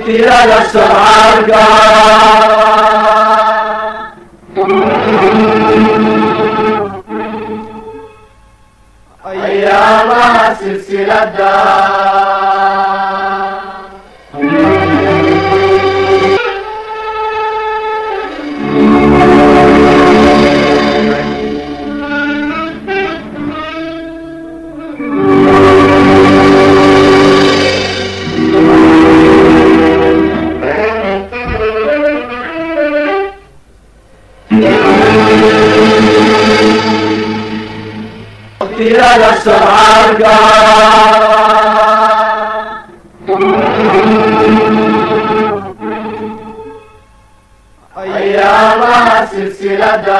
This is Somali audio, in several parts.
tirada socaalka ayaamaha silsilada tirada socaalka ayaamaha silsilada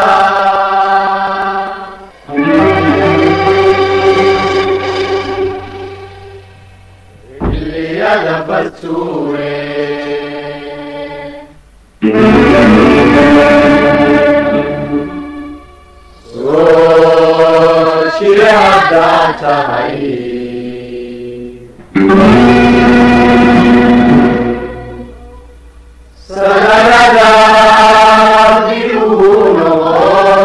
xilliyada bastuure soo jire haddaad tahay sanadada dib ugu noqo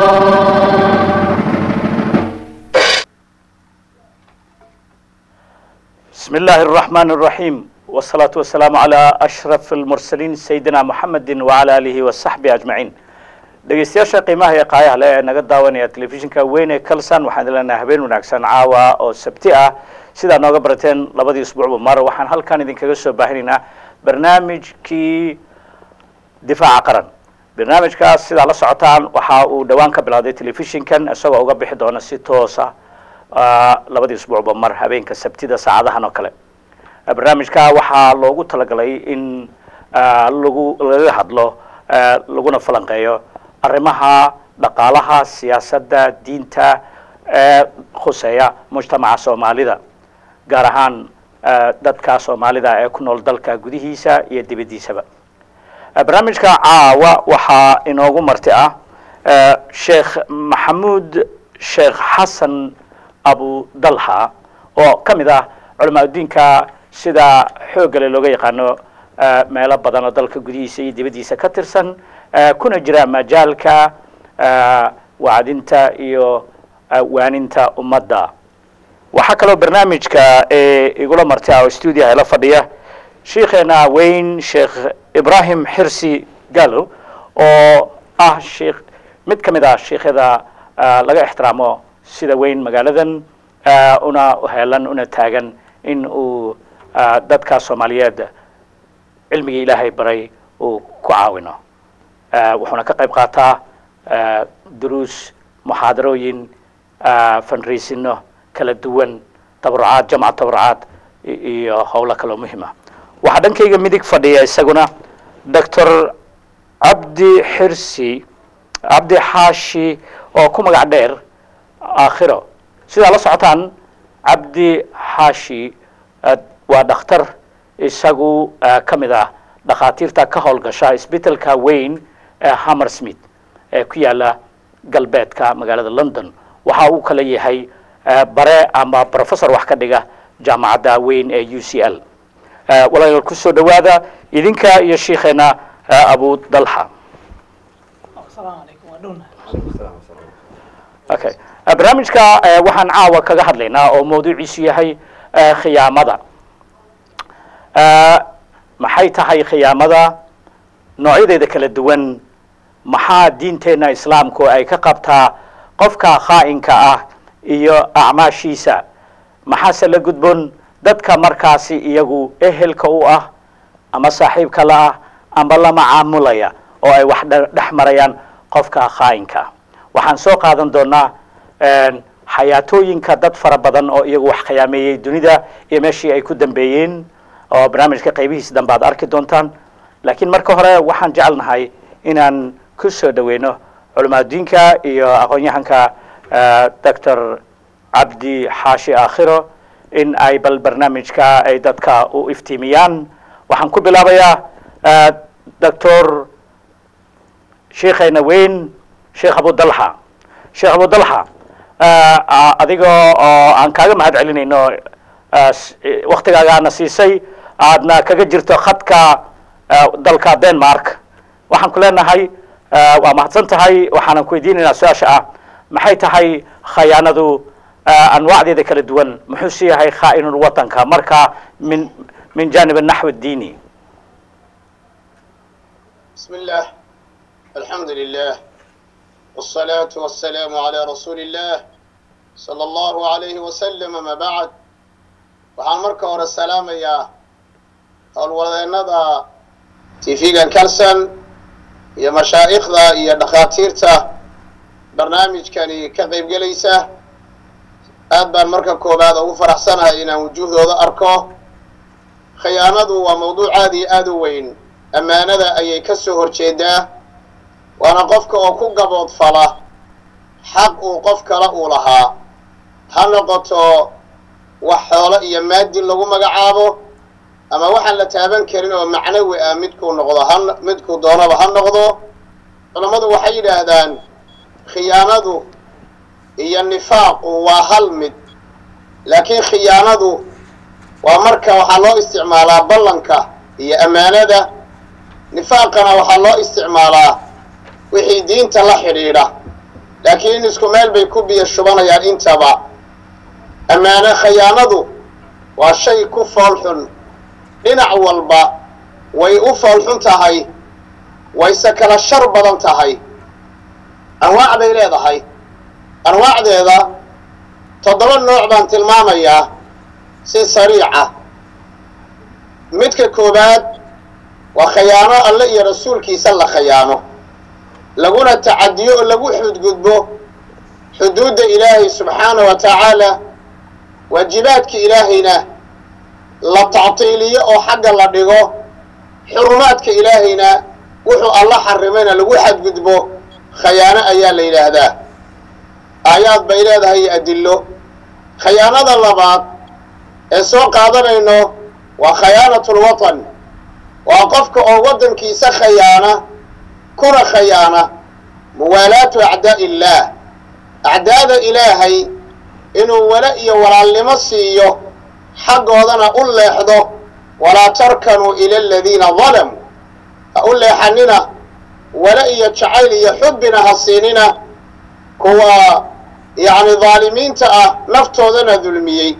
بسم الله الرحمن الرحيم والصلاة والسلام على أشرف المرسلين سيدنا محمد وعلى آله وصحبه أجمعين dhegeystayaasha qiimaha iyo qaayaha le ee naga daawanaya telefishinka weyn ee kalsan waxaan idin leenahay habeen wanaagsan caawa oo sabti ah sidaa nooga barateen labadii isbuucba mar waxaan halkan idinkaga soo baahinaynaa barnaamijkii difaaca qaran barnaamijkaas sidaa la socotaan waxa uu dhowaan ka bilowday telefishinkan isagoo uga bixi doona si toosa labadii isbuucba mar habeenka sabtida saacadahan oo kale barnaamijka waxaa loogu talagalay in lagu laga hadlo laguna falanqeeyo arrimaha dhaqaalaha siyaasadda diinta ee khuseeya mujtamaca soomaalida gaar ahaan dadka soomaalida ee ku nool dalka gudihiisa iyo dibaddiisaba barnaamijka caawa waxaa inoogu marti ah sheekh maxamuud sheekh xasan abu dalha oo ka mid ah culamaa udiinka sida xooggale looga yaqaano meelo badan oo dalka gudihiisa iyo dibaddiisa ka tirsan kuna jira majaalka wacdinta iyo waaninta ummadda waxaa kaloo barnaamijka igula marti ah oo stuudiyaha ila fadhiya sheikheena weyn sheekh ibrahim xirsi gallo oo ah sheikh mid ka mid ah sheikhada laga ixtiraamo sida weyn magaaladan una heelan una taagan in uu dadka soomaaliyeed cilmigii ilaahay baray uu ku caawino wuxuuna ka qayb qaataa duruus muxaadarooyin fanraysino kala duwan tabarucaad jamca tabarucaad iyo howlo kaloo muhima waxaa dhankayga midig fadhiya isaguna doctor cabdi xirsi cabdi xaashi oo ku magac dheer aakhiro sidaa la socotaan cabdi xaashi waa dhakhtar isagu ka mid ah dhakhaatiirta ka howlgasha isbitaalka weyn ee hammersmith ee ku yaala galbeedka magaalada london waxa uu kala yahay bare ama professor wax ka dhiga jaamacadda weyn ee u c l walaal kusoo dhawaada idinka iyo sheikheena abu dalxa okay barnaamijka waxaan caawa kaga hadlaynaa oo mawduuciisu yahay khiyaamada maxay tahay khiyaamada noocyadeeda kala duwan maxaa diinteenna islaamku ay ka qabtaa qofka khaa'inka ah iyo acmaashiisa maxaase la gudboon dadka markaasi iyagu ehelka u ah ama saaxiibka la ah amba la macaamulaya oo ay wax dhex marayaan qofka khaa'inka waxaan soo qaadan doonaa xayaatooyinka dad fara badan oo iyagu wax khiyaameeyey dunida iyo meeshii ay ku dambeeyeen oo barnaamijka qaybihiisa dambe aad arki doontaan laakiin marka hore waxaan jecelnahay inaan ku soo dhaweyno culimaadudiinka iyo aqoon-yahanka doctor cabdi xaashi aakhiro in ay bal barnaamijka ay dadka u iftiimiyaan waxaan ku bilaabayaa doctor sheikheena weyn sheekh abudalxa sheekh abudalxa adiga oo aan kaaga mahad celinayno waktigaagaana siisay aadna kaga jirto khadka dalka denmark waxaan ku leenahay waa mahadsan tahay waxaanan ku weydiinaynaa su-aasha ah maxay tahay khayaanadu anwaacdeeda kala duwan muxuu si yahay khaa'inul watanka marka min min janib naxw diini بسم الله الحمد لله والصلاة والسلام على رسول الله صلى الله عليه وسلم ما بعد waxaan marka hore salaamayaa howlwadeennada tv-gan kalson iyo mashaa'ikhda iyo dhakhaatiirta barnaamijkani ka qaybgelaysa aad baan marka koowaad ugu faraxsanahay inaan wujuuhdooda arko khiyaanadu waa mawduuc aad iyo aad u weyn ammaanada ayay ka soo horjeedaa waana qofka oo ku gaboodfala xaq uu qof kale uu lahaa ha noqoto wax xoolo iyo maadi lagu magacaabo ama waxaan la taaban karin oo macnawi ah midkuu noqdo ha midkuu doonaba ha noqdo culammadu waxay yidhaahdaan khiyaanadu iyo nifaaqu waa hal mid laakiin khiyaanadu waa marka waxaa loo isticmaalaa ballanka iyo ammaanada nifaaqana waxaa loo isticmaalaa wixii diinta la xidhiidha laakiin isku meel bay ku biyo shubanayaan intaba ammaano khayaanadu waa shay ku foolxun dhinac walba way u foolxun tahay wayse kala shar badan tahay anwaac bay leedahay anwaacdeeda toddoba nooc baan tilmaamayaa si sariica midka koowaad waa khayaano alle iyo rasuulkiisa la khayaano laguna tacadiyo oo lagu xudgudbo xuduudda ilaahay subxaana wa tacaala waajibaadka ilaahayna la tactiiliyo oo xagga la dhigo xurumaadka ilaahayna wuxuu alla xarimayna lagu xadgudbo khayaano ayaa la yidhaahdaa aayaad bay leedahay iyo adillo khayaanada labaad ee soo qaadanayno waa khayaanatul watan waa qofka oo waddankiisa khayaana kuna khayaana muwaalaatu acdaa'i illaah acdaada ilaahay inuu wala iyo walaalnimo siiyo xaggoodana u leexdo walaa tarkanuu ila aladiina dalamuu ha u leexanina wala iyo jacayl iyo xubbina ha siinina kuwa yacni daalimiinta ah naftoodana dulmiyey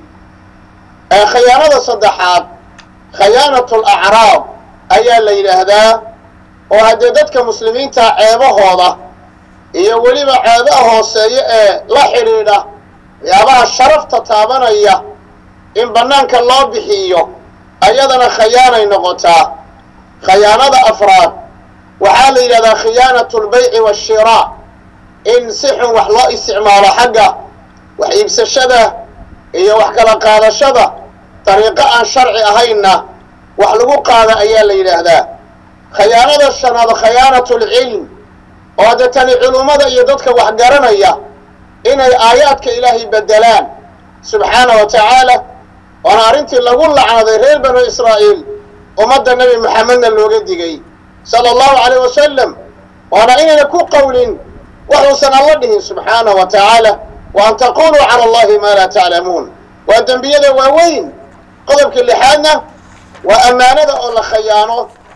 ee khayaanada saddexaad khayaanatul acraab ayaa la yidhaahdaa oo haddee dadka muslimiinta ceebahooda iyo weliba ceebaha hooseeya ee la xidhiidha waxyaabaha sharafta taabanaya in bannaanka loo bixiyo ayadana khayaanay noqotaa khayaanada afraad waxaa la yidhahdaa khiyaanatu lbayci waashiraa in si xun wax loo isticmaalo xagga wax iibsashada iyo wax kala qaadashada dariiqo aan sharci ahaynna wax lagu qaada ayaa la yidhaahdaa khayaanada shanaad khayaanatu lcilm oo dee tani culummada iyo dadka wax garanaya inay aayaadka ilaahay bedelaan subxaana wa tacaala waana arrintii lagu lacnaday reer banu israa'iil ummadda nebi moxamedna looga digay sala allahu calayh wasalam waana inayna ku qowlin waxuusan alla dhihin subxaana wa tacaala wa an taquluu cala allahi maa laa taclamuun waa dembiyada waaweyn qodobka lixaadna waa ammaanada oo la khayaano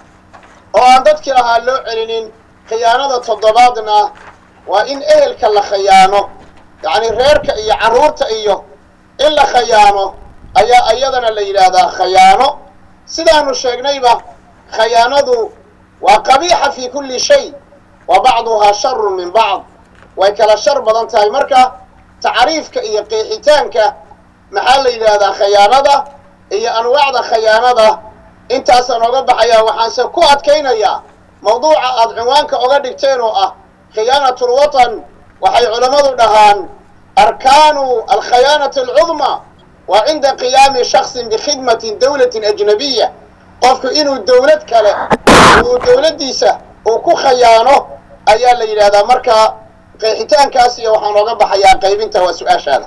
oo aan dadkii lahaa loo celinin khiyaanada toddobaadna waa in ehelka la khayaano yacni reerka iyo carruurta iyo in la khayaano ayaa iyadana la yidhaahdaa khayaano sidaanu sheegnayba khayaanadu waa qabiixa fi kulli shay wa bacduhaa sharun min bacd way kala shar badan tahay marka tacriifka iyo qeexitaanka maxaa la yidhaahdaa khayaanada iyo anwaacda khayaanada intaasaan oga baxayaa waxaanse ku adkaynayaa mawduuca aada cinwaanka oga dhigteen oo ah khiyaanatu lwatan waxay culammadu dhahaan arkaanu alkhayaanati alcudmaa waa cinda qiyaami shaksin bikhidmatin dawlatin ajnabiya qofku inuu dawlad kale uu dawladdiisa uu ku khayaano ayaa la yidhahdaa marka qeexitaankaas iyo waxaan oga baxayaa qaybinta waa su-aashaada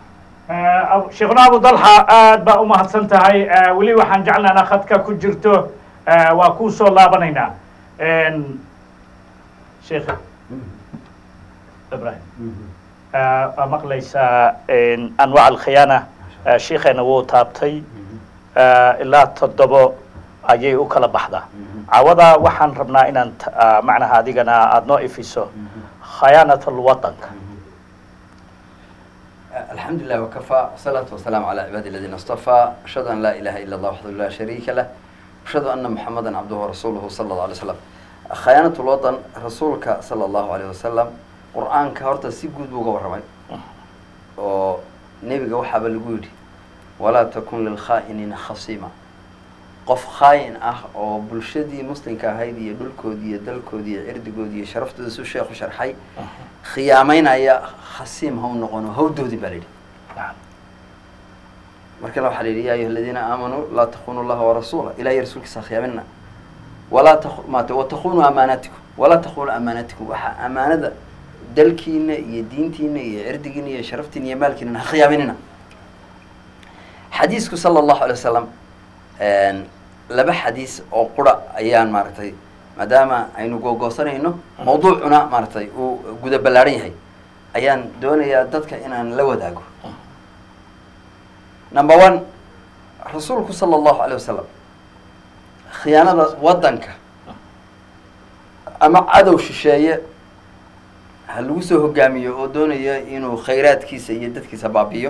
sheekhuna abu dalxa aad baa u mahadsan tahay weli waxaan jeclaana khadka ku jirto waa kuu soo laabanaynaa sheekh ibrahim waa maqlaysaa anwaac alkhiyaana sheikheena wuu taabtay eh, ilaa toddobo ayay u kala baxdaa cawada waxaan rabnaa inaan t- ah, macnaha adigana aada noo ifiso khayaanat alwatanka الحمد لله وكفى والصلاة والسلام على عباد الذين اصطفى أشهد أن لا إله إلا الله وحده لا شريك له أشهد أن محمدا عبده ورسوله صلى الله عليه وسلم خيانة الوطن رسولك صلى الله عليه وسلم قرآن كهرت سيجود بوجا ورمي ونبي جوحة بالجودي ولا تكن للخائنين خصيما qof khaayin ah oo bulshadii muslimka ahayd iyo dhulkoodii iyo dalkoodii iyo cirdigoodii iyo sharaftooda su sheekhu sharxay khiyaamaynaya khasiim ha u noqono hawdoodii baa la yidhi marka waxaa la yidhi ya ayuha aladiina aamanuu laa takunu llaha warasuula ilahiy rasuulkiisa ha khiyaaminna walaa ta maate watakunu amaanaatikum walaa takunu amaanaatikum waxaa amaanada dalkiina iyo diintiina iyo cirdigiina iyo sharaftiina iyo maalkiina ha khiyaaminina xadiisku sala allahu alay wasalam laba xadiis oo qura ayaan maaragtay maadaama aynu googoosanayno mawduucuna maaragtay uu guda ballaadhan yahay ayaan doonayaa dadka inaan la wadaago number one rasuulku sala allahu alayh wasalam khiyaanada waddanka ama cadow shisheeye ha lagu soo hogaamiyo oo doonaya inuu khayraadkiisa iyo dadkiisa baabi'iyo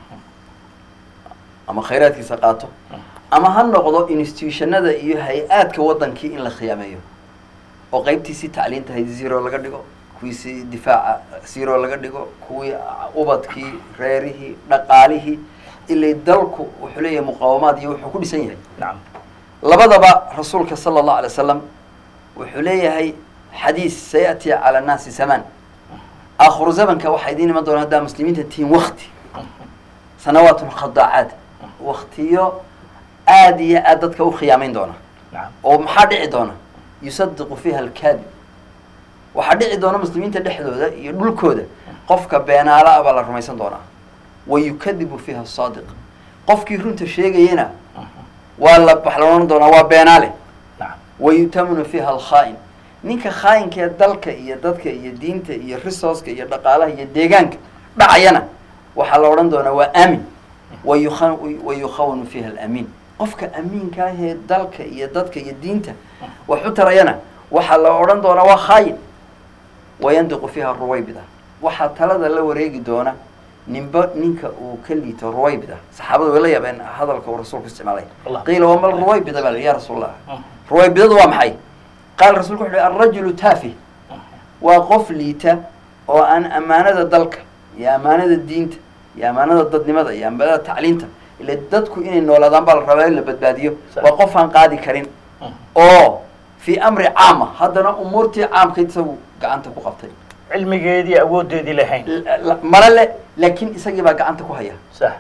ama khayraadkiisa qaato ama ha noqdo institutionada iyo hay-aadka waddankii in la khiyaameeyo oo qeybtiisii tacliinta hayd zero laga dhigo kuwiisii difaaca zero laga dhigo kuwii ubadkii reerihii dhaqaalihii ilay dalku wuxuu leeyahay muqaawamaad iyo wuxuu ku dhisan yahay nacam labadaba rasuulka sala allahu alay wasalam wuxuu leeyahay xadiis sayati cala annaasi samaan aakhiru zamanka waxaa idiin iman doona haddaa muslimiinta tihiin wakti sanawaatun khadaacaad waktiyo aad iyo aad dadka u khiyaamayn doona nacam oo maxaa dhici doona yusadiqu fiiha alkaadib waxaa dhici doona muslimiinta dhexdooda iyo dhulkooda qofka beenaala ah baa la rumaysan doonaa wa yukadibu fiiha asaadiq qofkii runta sheegayana waa la waxa la odhan doonaa waa beenaale nacam wa yutamanu fiiha alkhaa'in ninka khaayinka ee dalka iyo dadka iyo diinta iyo resourceka iyo dhaqaalaha iyo deegaanka dhacayana waxaa la odhan doonaa waa aamin wa yukha- wa yukhawanu fiiha alamiin qofka amiinka ah ee dalka iyo dadka iyo diinta wax u tarayana waxaa la odhan doonaa waa khaayin wayandiqu fiiha ruwaybida waxaa talada la wareegi doona ninba ninka uu ka liito ruwaybida saxaabadu way la yaabeen hadalka uu rasuulku isticmaalay Allah. qiila wamal ruwaybida baa la yidhi ya rasuul allah ruwaybidadu waa maxay qaala rasuulku wuxu uhi alrajulu taafih waa qof liita oo aan ammaanada dalka iyo ammaanada diinta iyo ammaanada dadnimada iyo ammaanada tacliinta ila dadku inay noolaadaan baa la rabaa in la badbaadiyo Sax. waa qof aan qaadi karin oo fii amri caama haddana umuurtii caamkayd isagu gacanta ku qabtay cilmigeedii awoodeedii lahayn L- la- mala le laakiin isagii baa gacanta ku haya sax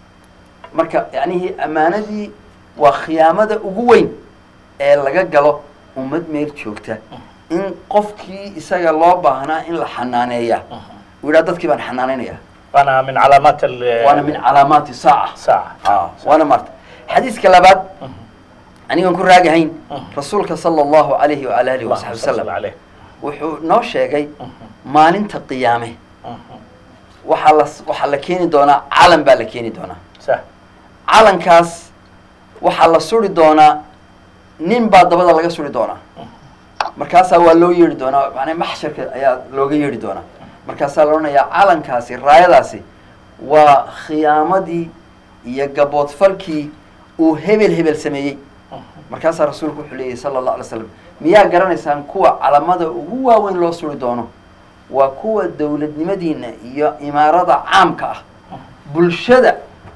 marka yacnihii ammaanadii waa khiyaamada ugu weyn ee laga galo ummad meel joogta in qofkii isaga loo baahnaa in la xanaaneeya uu yidhaha dadkii baan xanaanaynaya waana min calaamaat al- waana min calaamaati saaca saaca Ah, waana maarta xadiiska labaad anigan ku raagahayn rasuulka sala allahu alayhi waala alihi wasaxbi Allahumma salli wasalam alayh. wuxuu noo sheegay maalinta qiyaame waxaa la waxaa la keeni doonaa calan baa la keeni doonaa sax calankaas waxaa la suri doonaa nin baa dabada laga suri doonaa markaasaa waa loo yeedhi doonaa macnaa maxsharka ayaa looga yeedhi doonaa markaasaa la odhanayaa calankaasi raayadaasi waa khiyaamadii iyo gaboodfalkii uu hebel hebel sameeyey markaasaa rasuulku wuxuu leeyahy sala allah alay slam miyaa garanaysaan kuwa calamada ugu waaweyn loo suri doono waa kuwa dowladnimadiina iyo imaarada caamka ah bulshada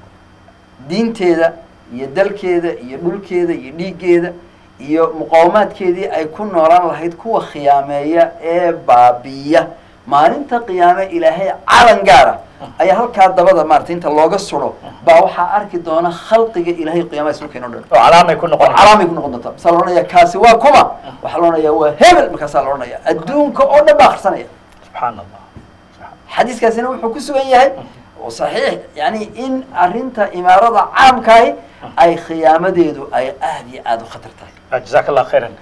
diinteeda iyo dalkeeda iyo dhulkeeda iyo dhiiggeeda iyo muqawamaadkeedii ay ku noolaan lahayd kuwa khiyaameeya ee baabiya maalinta qiyaame ilaahay calan gaara ayaa halkaa dabada maarata inta looga suro baa waxaa arki doona khalqiga ilaahay qiyaamaha isu keeno dhan oo calaamay ku oo noqon calaamay ku noqon doonta masaa la odhanaya kaasi waa kuma waxaa la odhanaya waa hebel markaasaa la odhanaya adduunka oo dhan baa akhrisanaya subxaan allah xadiiskaasina wuxuu ku sugan yahay oo saxiix yani in arrinta imaarada caamkaahi ay khiyaamadeedu ay aada iyo aada u khatar tahay jazaak allah khayran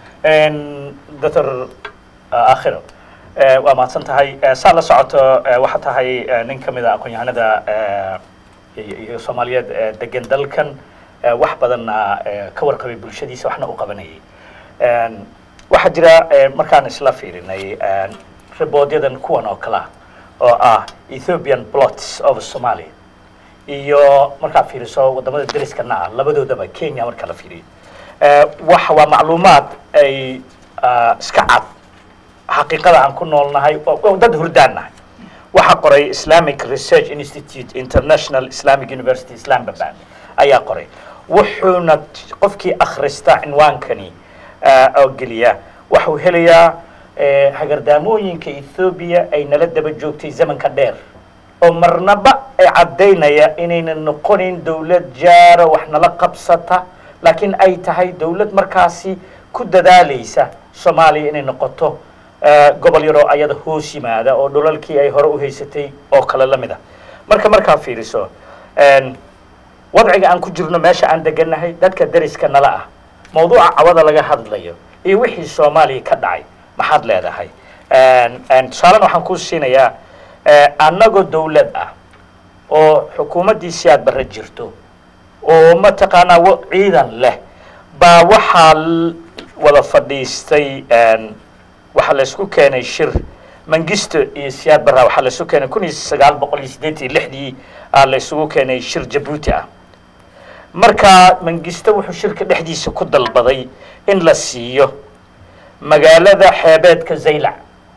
doctor akhiro waa mahadsan tahay saa la socoto waxaa tahay nin ka mid a aqoon-yahanada iyo iyo soomaaliyeed ee degan dalkan eh, wax badanna eh, ka warqabay bulshadiisa waxna u qabanayay Een, waxaa jira eh, markaan isla fiirinay een, riboodyadan kuwan oo kale ah oo ah ethiopian plots of somalia iyo markaa fiiriso wadamada deriskana ah labadoodaba kenya marka la fiiriyo Eh, waxa waa macluumaad ay ah, iska cad xaqiiqada aan ku noolnahay oo oo dad hurdaan nahay waxaa qoray islamic research institute international islamic university islamabad ayaa qoray wuxuuna t- qofkii akhrista cinwaankani ah, oo geliya waxuu helayaa eh, hagardaamooyinka ethoobia ay nala daba joogtay zamanka dheer oo marnaba ay caddaynaya inaynan noqonayn dowlad jaara wax nala qabsata laakiin ay tahay dowlad markaasi ku dadaalaysa soomaaliya inay noqoto eh, gobol yaroo ayada hoos yimaada oo dhulalkii ay hore u haysatay oo kale la mid ah marka markaa fiiriso een, wadciga aan ku jirno meesha aan degannahay dadka deriska nala ah mawduuca cawada laga hadlayo iyo wixii soomaaliya ka dhacay maxaad leedahay Een, een, tusaalena waxaan kuu siinayaa eh, annagoo dowlad ah oo xukuumaddii siyaad barre jirto oo mataqaanaa wa- ciidan leh baa waxaa l- wada fadhiistay een, waxaa laysku keenay shir mangisto iyo siyaad barra waxaa laysu keenay kun iyo sagaal boqol iyo siddeetan iyo lixdii aa laysugu keenay shir jabuuti ah marka mangisto wuxuu shirka dhexdiisa ku dalbaday in la siiyo magaalada xeebeedka zaylac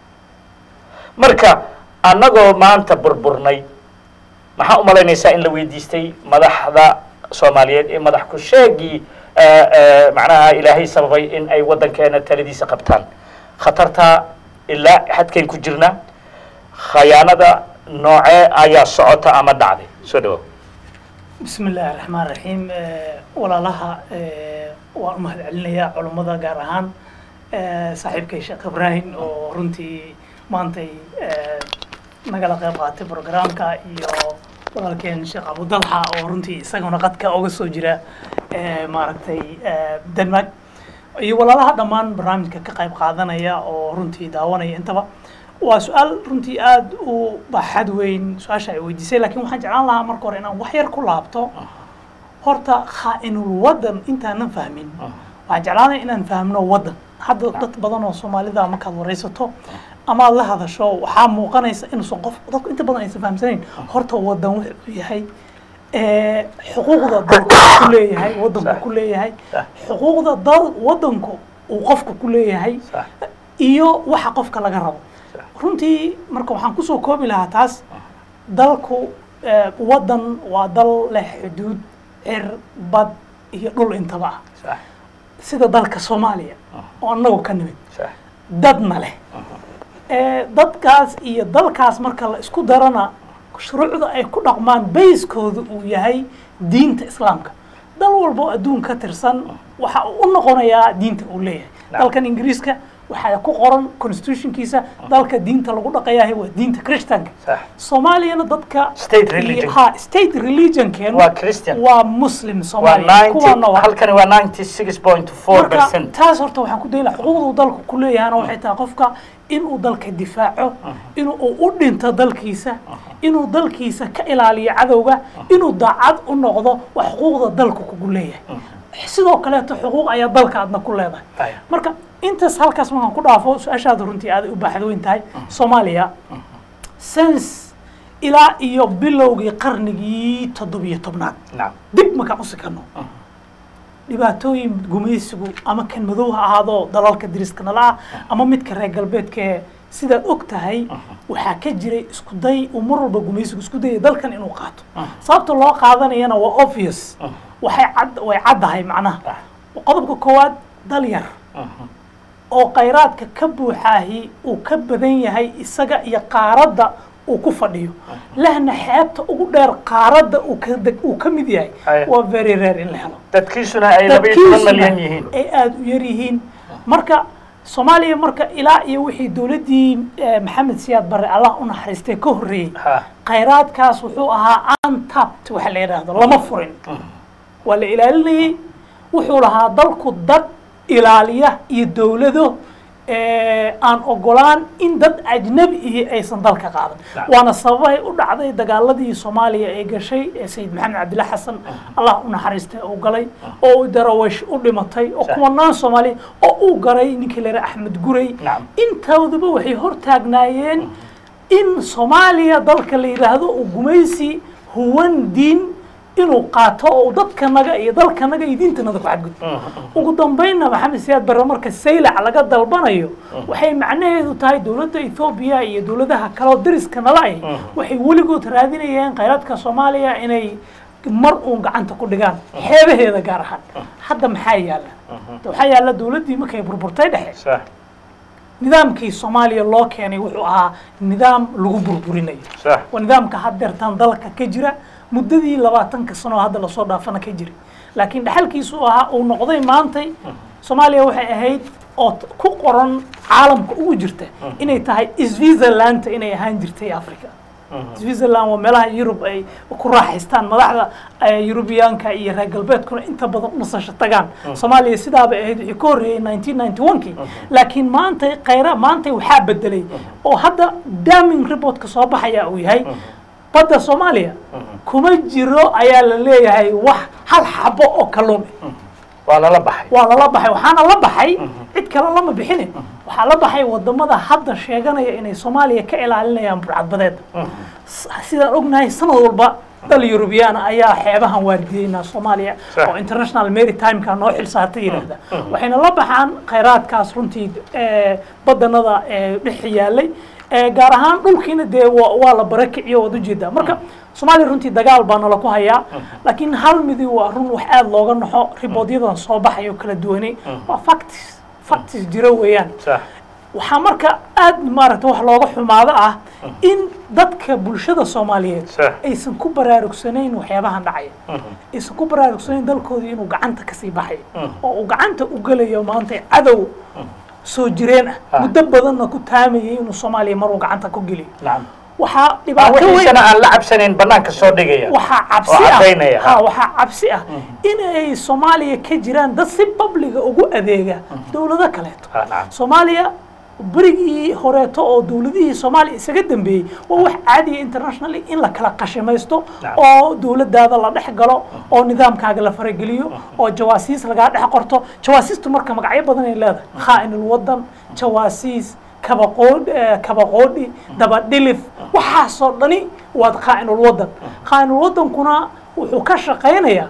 marka annagoo maanta burburnay maxaa u malaynaysaa in la weydiistay madaxda soomaaliyeed ee madax ku sheegii eh, eh, macnaha ilaahay sababay in ay waddankeena taladiisa qabtaan khatartaa ilaa xadkayn ku jirnaa khayaanada noocee ayaa socota ama dhacday soo dhawow بسم الله الرحمن الرحيم walaalaha waan u mahad celinayaa culummada gaar ahaan saaxiibkay sheekh ibraahim oo runtii maantay nagala qayb qaatay programka iyo walaalkeen sheekh abudalxa oo runtii isaguna qadka uga soo jira maaragtay denmark iyo walaalaha dhammaan barnaamijka ka qayb qaadanaya oo runtii daawanaya intaba waa su-aal runtii aada u baaxad weyn su-aasha ay weydiisay lakin waxaan jeclaan lahaa marka hore inaan wax yar ku laabto horta khaa-inul waddan intaanan fahmin waxaan jeclaanaya inaan fahmno waddan hadda dad badan oo soomaalida markaad waraysato ama aad la hadasho waxaa muuqanaysa inuusan qof dadku inta badan aysan fahamsanayn horta waddan wuxuu yahay xuquuqda dalku ku leeyahay waddanku ku leeyahay xuquuqda dal waddanku uu qofka ku leeyahay iyo waxa qofka laga rabo runtii marka waxaan kusoo koobi lahaa taas dalku waddan waa dal leh xuduud cir bad iyo dhul intaba ah sida dalka soomaaliya oo annagu ka nimid dadna leh dadkaas iyo dalkaas marka la isku darana shuruucda ay ku dhaqmaan bayskooda uu yahay diinta islaamka dal walba oo adduun ka tirsan waxa uu u noqonayaa diinta uu leeyahay dalkan ingiriiska waxaa ku qoran constitutionkiisa dalka diinta lagu dhaqayahay waa diinta christianka soomaaliyana dadka State religion. ha state religionkeenu Waa Christian. waa muslim waa soomaaliya kuwaana waa halkani waa ninety six point four marka percent taas horta waxaan ku dayla xuquuqda uu dalku ku leeyahana waxay tahay qofka inuu dalka difaaco inuu u dhinto dalkiisa inuu dalkiisa ka ilaaliyo cadowga inuu daacad u noqdo waa xuquuqda dalku kugu leeyahay sidoo kaleeto xuquuq ayaa dalka aadna ku leedahay Aya. marka intaas halkaas markaan ku dhaafo su-aashaada runtii aaday u baaxad weyn tahay soomaaliya sens ilaa iyo bilowgii qarnigii toddobiyo tobnaad nacam dib markaan u sikano dhibaatooyin gumaysigu ama kan madow ha ahaado dalalka diriska nala ah ama midka reer galbeedka sidaad og tahay waxaa ka jiray isku day uu mar walba gumaysigu isku dayay dalkan inuu qaato sababta loo qaadanayana waa obvious waxay cad way caddahay macnaha qodobka koowaad dal yar oo khayraadka ka buuxaahi uu ka badan yahay isaga iyo qaaradda uu ku fadhiyo lehna xeebta ugu dheer qaaradda uu ka deg uu ka mid yahay Aya. waa very rare in la helo dadkiisuna ay laba iyo toban dadkiisuna malyan yihiin ay aada u yar yihiin marka soomaaliya marka ilaa iyo wixii dowladdii eh, maxamed siyaad barre allah u naxariistay ka horreeyey ha khayraadkaas wuxuu ahaa untapped waxa la yidhaahdo lama furin waa la ilaalinayey wuxuu lahaa dalku dad ilaaliya iyo dowlado ee, aan ogolaan in dad ajnabi ihi aysan dalka qaadan Naam. waana sababahay u dhacday dagaaladii soomaaliya ee gashay ee sayid maxamed cabdilla xasan allah u naxariistay uu galay oo uu darawesh u dhimatay oo Sax. kumanaan soomaaliya oo uu garay ninkii la yidhaha axmed gurey Naam. intooduba waxay hortaagnaayeen in soomaaliya dalka la yidhaahdo uu gumaysi huwan diin inuu qaato oo dadkanaga iyo dalkanaga iyo diintanada ku xadgudbo ugu dambaynna maxamed siyaad barre marka saylac laga dalbanayo waxay macnaheedu tahay dowladda ethoobiya iyo dowladaha kaleo dariska nala ay waxay weligood raadinayeen khayraadka soomaaliya inay mar uun gacanta ku dhigaan xeebaheeda gaar ahaan hadda maxaa yaala waxaa yaala dowladdii markay burburtay dhexe sax nidaamkii soomaaliya loo keenay wuxuu ahaa nidaam lagu burburinayo sax waa nidaamka haddeertan dalka ka jira muddadii labaatanka sano oo hadda lasoo dhaafana ka jira laakiin dhaxalkiisu ahaa uu noqday maantay soomaaliya waxay ahayd oo t- ku qoran caalamka ugu jirta inay tahay switzerlanda inay ahaan jirtay africa switzerland waa meelaha yurub ay ku raaxaystaan madaxda eh, yurubiyaanka iyo reer galbeedkuna inta badan u nasasho tagaan soomaaliya sidaabay ahayd wixii ka horreeyey 1991kii laakiin maanta khayra maanta waxaa bedelay oo hadda daming reportka soo baxaya uu yahay badda soomaaliya kuma jiro ayaa la leeyahay wax hal xabo oo kalluun ah waa lala baxay waa lala baxay waxaana la baxay cid kale lama bixine waxaa la baxay wadamada hadda sheeganaya inay soomaaliya ka ilaalinayaan burcadbadeeda S- sidaan ognahay sanad walba dal yurubiyaana ayaa xeebahan waardiyeynaa soomaaliya Sax. oo international maritimeka noo xil saarta yidhaahda waxayna la baxaan khayraadkaas runtii eh, badanada eh, dhex yaalay Eh, gaar ahaan dhulkiina dee wa- waa la barakiciyo waad ujeedaa marka soomaaliya runtii dagaal baa nala ku hayaa laakiin hal midi waa run wax aada looga naxo riboodyadan soo baxay oo kala duwanay waa factis factis jiro weeyaan sax waxaa marka aad maaragta wax looga xumaado ah in dadka bulshada soomaaliyeed Sax. aysan ku baraarugsanayn waxyaabahan dhacaya aysan ku baraarugsanayn dalkoodii inuu gacanta kasii baxayo oo uu gacanta u gelayo maanta cadow soo jireen ah Ah. muddo badanna ku taamayay inuu soomaaliya maruu gacanta ku geliyo nacam waxaa waa dhibaato weyn wixiisana aan la cabsanayn banaanka soo dhigaya waxaa oo cabsi caddaynaya, ah ha. ha waxaa cabsi ah inay soomaaliya ka jiraan dad si babliga ugu adeega dowlado kaleeto Ha, nacam. soomaaliya berigii horeeto oo dowladihii soomaaliya isaga dambeeyey waa wax caadiya internationally in la kala qashimaysto Nacam. oo dowladaada la dhex galo oo nidaamkaaga la farageliyo oo jawaasiis lagaa dhex qorto jawaasiistu marka magacyo badan ay leedahay khaa'inul wadan jawaasiis kabaqood eh, kabaqoodhi dabadhilif waxaasoo dhani waad khaa'inul wadan khaa'inul wadankuna wuxuu ka shaqaynayaa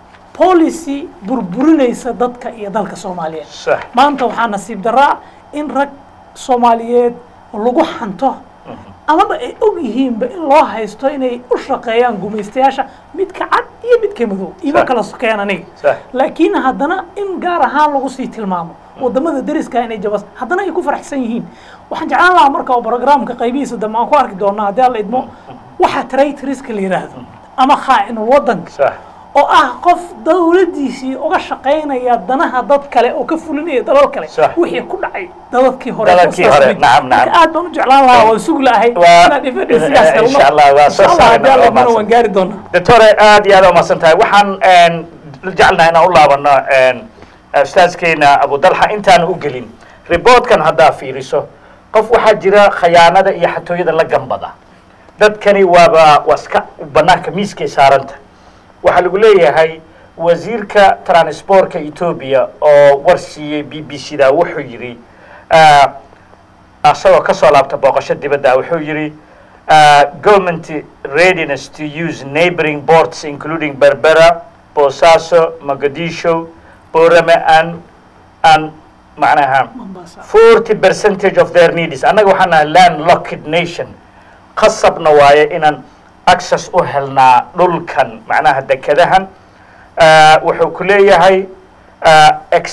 policy burburinaysa dadka iyo dalka soomaaliyeed sax maanta waxaa nasiib daraa in rag soomaaliyeed lagu xanto amaba ay og yihiinba in loo haysto inay u shaqeeyaan gumaystayaasha midka cad iyo midka madow ima Sax. kala sokeen aniga Sax. laakiin haddana in gaar ahaan lagu sii tilmaamo wadamada dariska inay jabas haddana ay ku faraxsan yihiin waxaan jeclaan lahaa marka oo programka qaybihiisa dambe aan ku arki doonaa haddii alla idmo waxa traitoriska la yidhaahdo ama khaa'inul wadanka sax oo ah qof dawladdiisii uga shaqaynaya danaha dad kale oo ka fulinaya dalal kale Sax. wixii ku dhacay dadadkii hore Dadadkii saas hore, mid. nacam, nacam. Marka aad baan u jeclaan lahaa waan sugi lahay Waa- inaad evidensigaas helno insha Allah, waa soo Insha Allah, saarayna, haddii alla waa idmona mahadsan. waan gaari doonaa doctore aad iyo aad umahadsan tahay waxaan een, jecelnahay inaan u laabano een, ustaaskeena abudalxa intaan u gelin riboodkan haddaa fiiriso qof waxaa jira khayaanada iyo xatooyada la gambada dadkani waaba waa iska banaanka miiskay saaranta waxaa lagu leeyahay wasiirka transportka etoobiya oo war siiyey b b c da wuxuu yidhi ah, asagoo ka soo laabta booqasho dibadda wuxuu yidhi uh, government readiness to use neighboring ports including berbera bosaso mogadisho borame and and macnaha Mombasa. 40 percentage of their needs annaga waxaan nahay land locked nation qasabna waaye inaan access u helnaa dhulkan macnaha dekadahan Uh, wuxuu ku leeyahay uh,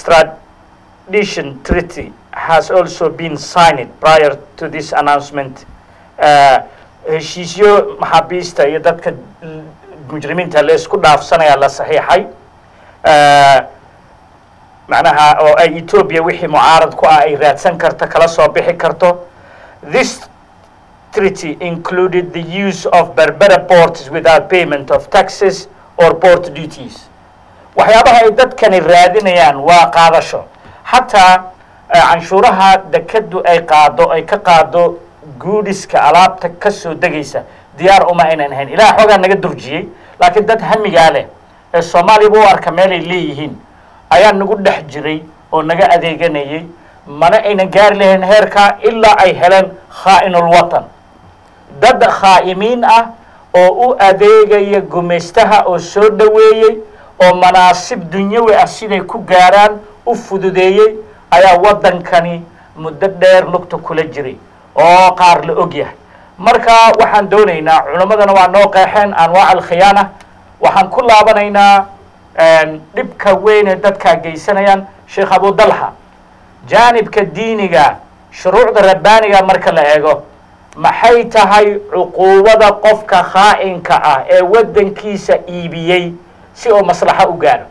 extradition treaty has also been signed prior to this announcement Uh, heshiisyo maxaabiista iyo dadka l- mujrimiinta la isku dhaafsanaya la saxiixay Uh, macnaha oo ay etoobiya wixii mucaarad ku ah ay raadsan karto kala soo bixi karto this treaty included the use of berbera ports without payment of taxes or port duties waxyaabaha ay dadkani raadinayaan waa qaadasho xataa eh, canshuuraha dekadu ay qaado ay ka qaado guudhiska alaabta ka soo degaysa diyaar uma aynan ahayn ilaah xoogaa naga durjiyey laakiin dad hamigaa leh ee soomaaliyaba u arka meelay leeyihiin ayaa nagu dhex jiray oo naga adeeganayay mana aynan gaari lahayn heerkaa ilaa ay heleen khaa'inul watan dad khaa'imiin ah oo u adeegaya gumaystaha oo soo dhoweeyey oo manaasib dunyawi ah siday ku gaaraan u fududeeyey ayaa waddankani muddo dheer lugta kula jiray oo qaar la og yahay marka waxaan doonaynaa culimmadana waa noo qeexeen anwaac alkhiyaana waxaan ku laabanaynaa dhibka weyn ee dadkaa geysanayaan sheekh abudalha jaanibka diiniga shuruucda rabbaaniga marka la eego maxay tahay cuquubada qofka khaa'inka ah ee waddankiisa iibiyey si uu maslaxo u gaaro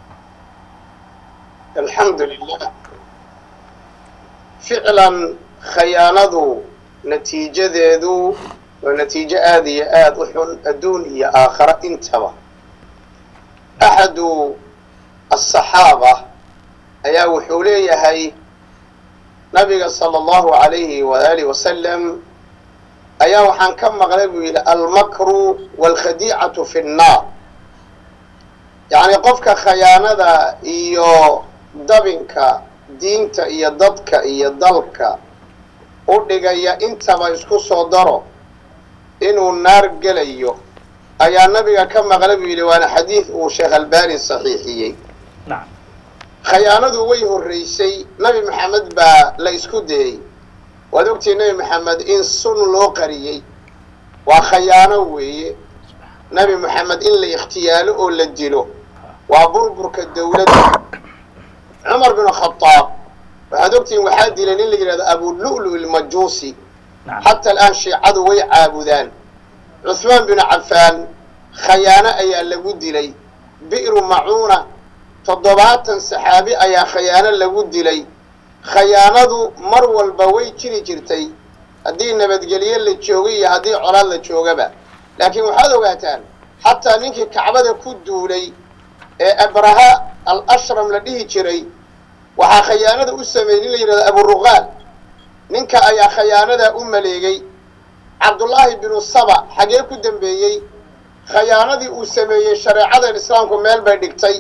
alxamdu lilah ficlan khayaanadu natiijadeedu waa natiijo aada iyo aada u xun adduun iyo aakhara intaba axadu asaxaaba ayaa wuxuu leeyahay nabiga sala allahu alayhi waaalih wasalam ayaa waxaan ka maqlay buu yidhi almakru waalkhadiicatu fi nnaar yacni qofka khayaanada iyo dabinka diinta iyo dadka iyo dalka u dhigaya intaba isku soo daro inuu naar gelayo ayaa nabiga ka maqlay buu yidhi waana xadiid uu sheekh albani saxiixiyey nacam khayaanadu way horraysay nabi maxamed baa la isku dayey waad ogtihi nebi maxamed in sun loo qariyey waa khayaano weeye nebi maxamed in la ikhtiyaalo oo la dilo waa burburka dawladda cumar bin khadaab waxaad ogtihiin waxaa dilay nin la yidhahdo abulu'lu ilmajuusi nacam xata alaan shiicadu way caabudaan cuhmaan bin cafaan khayaano ayaa lagu dilay bi'ru macuuna toddobaatan saxaabi ayaa khayaano lagu dilay khayaanadu mar walba way jiri jirtay haddii nabadgelye la joogay iyo haddii colaad la joogaba laakiin waxaad ogaataan xataa ninkii kacbada ku duulay ee abraha al ashram la dhihi jiray waxaa khayaanada u sameeyey nin la yidhahdo aburuqaal ninka ayaa khayaanadaa u maleegay cabdullaahi binu saba xagee ku dambeeyey khayaanadii uu sameeyey shareecadan islaamku meel bay dhigtay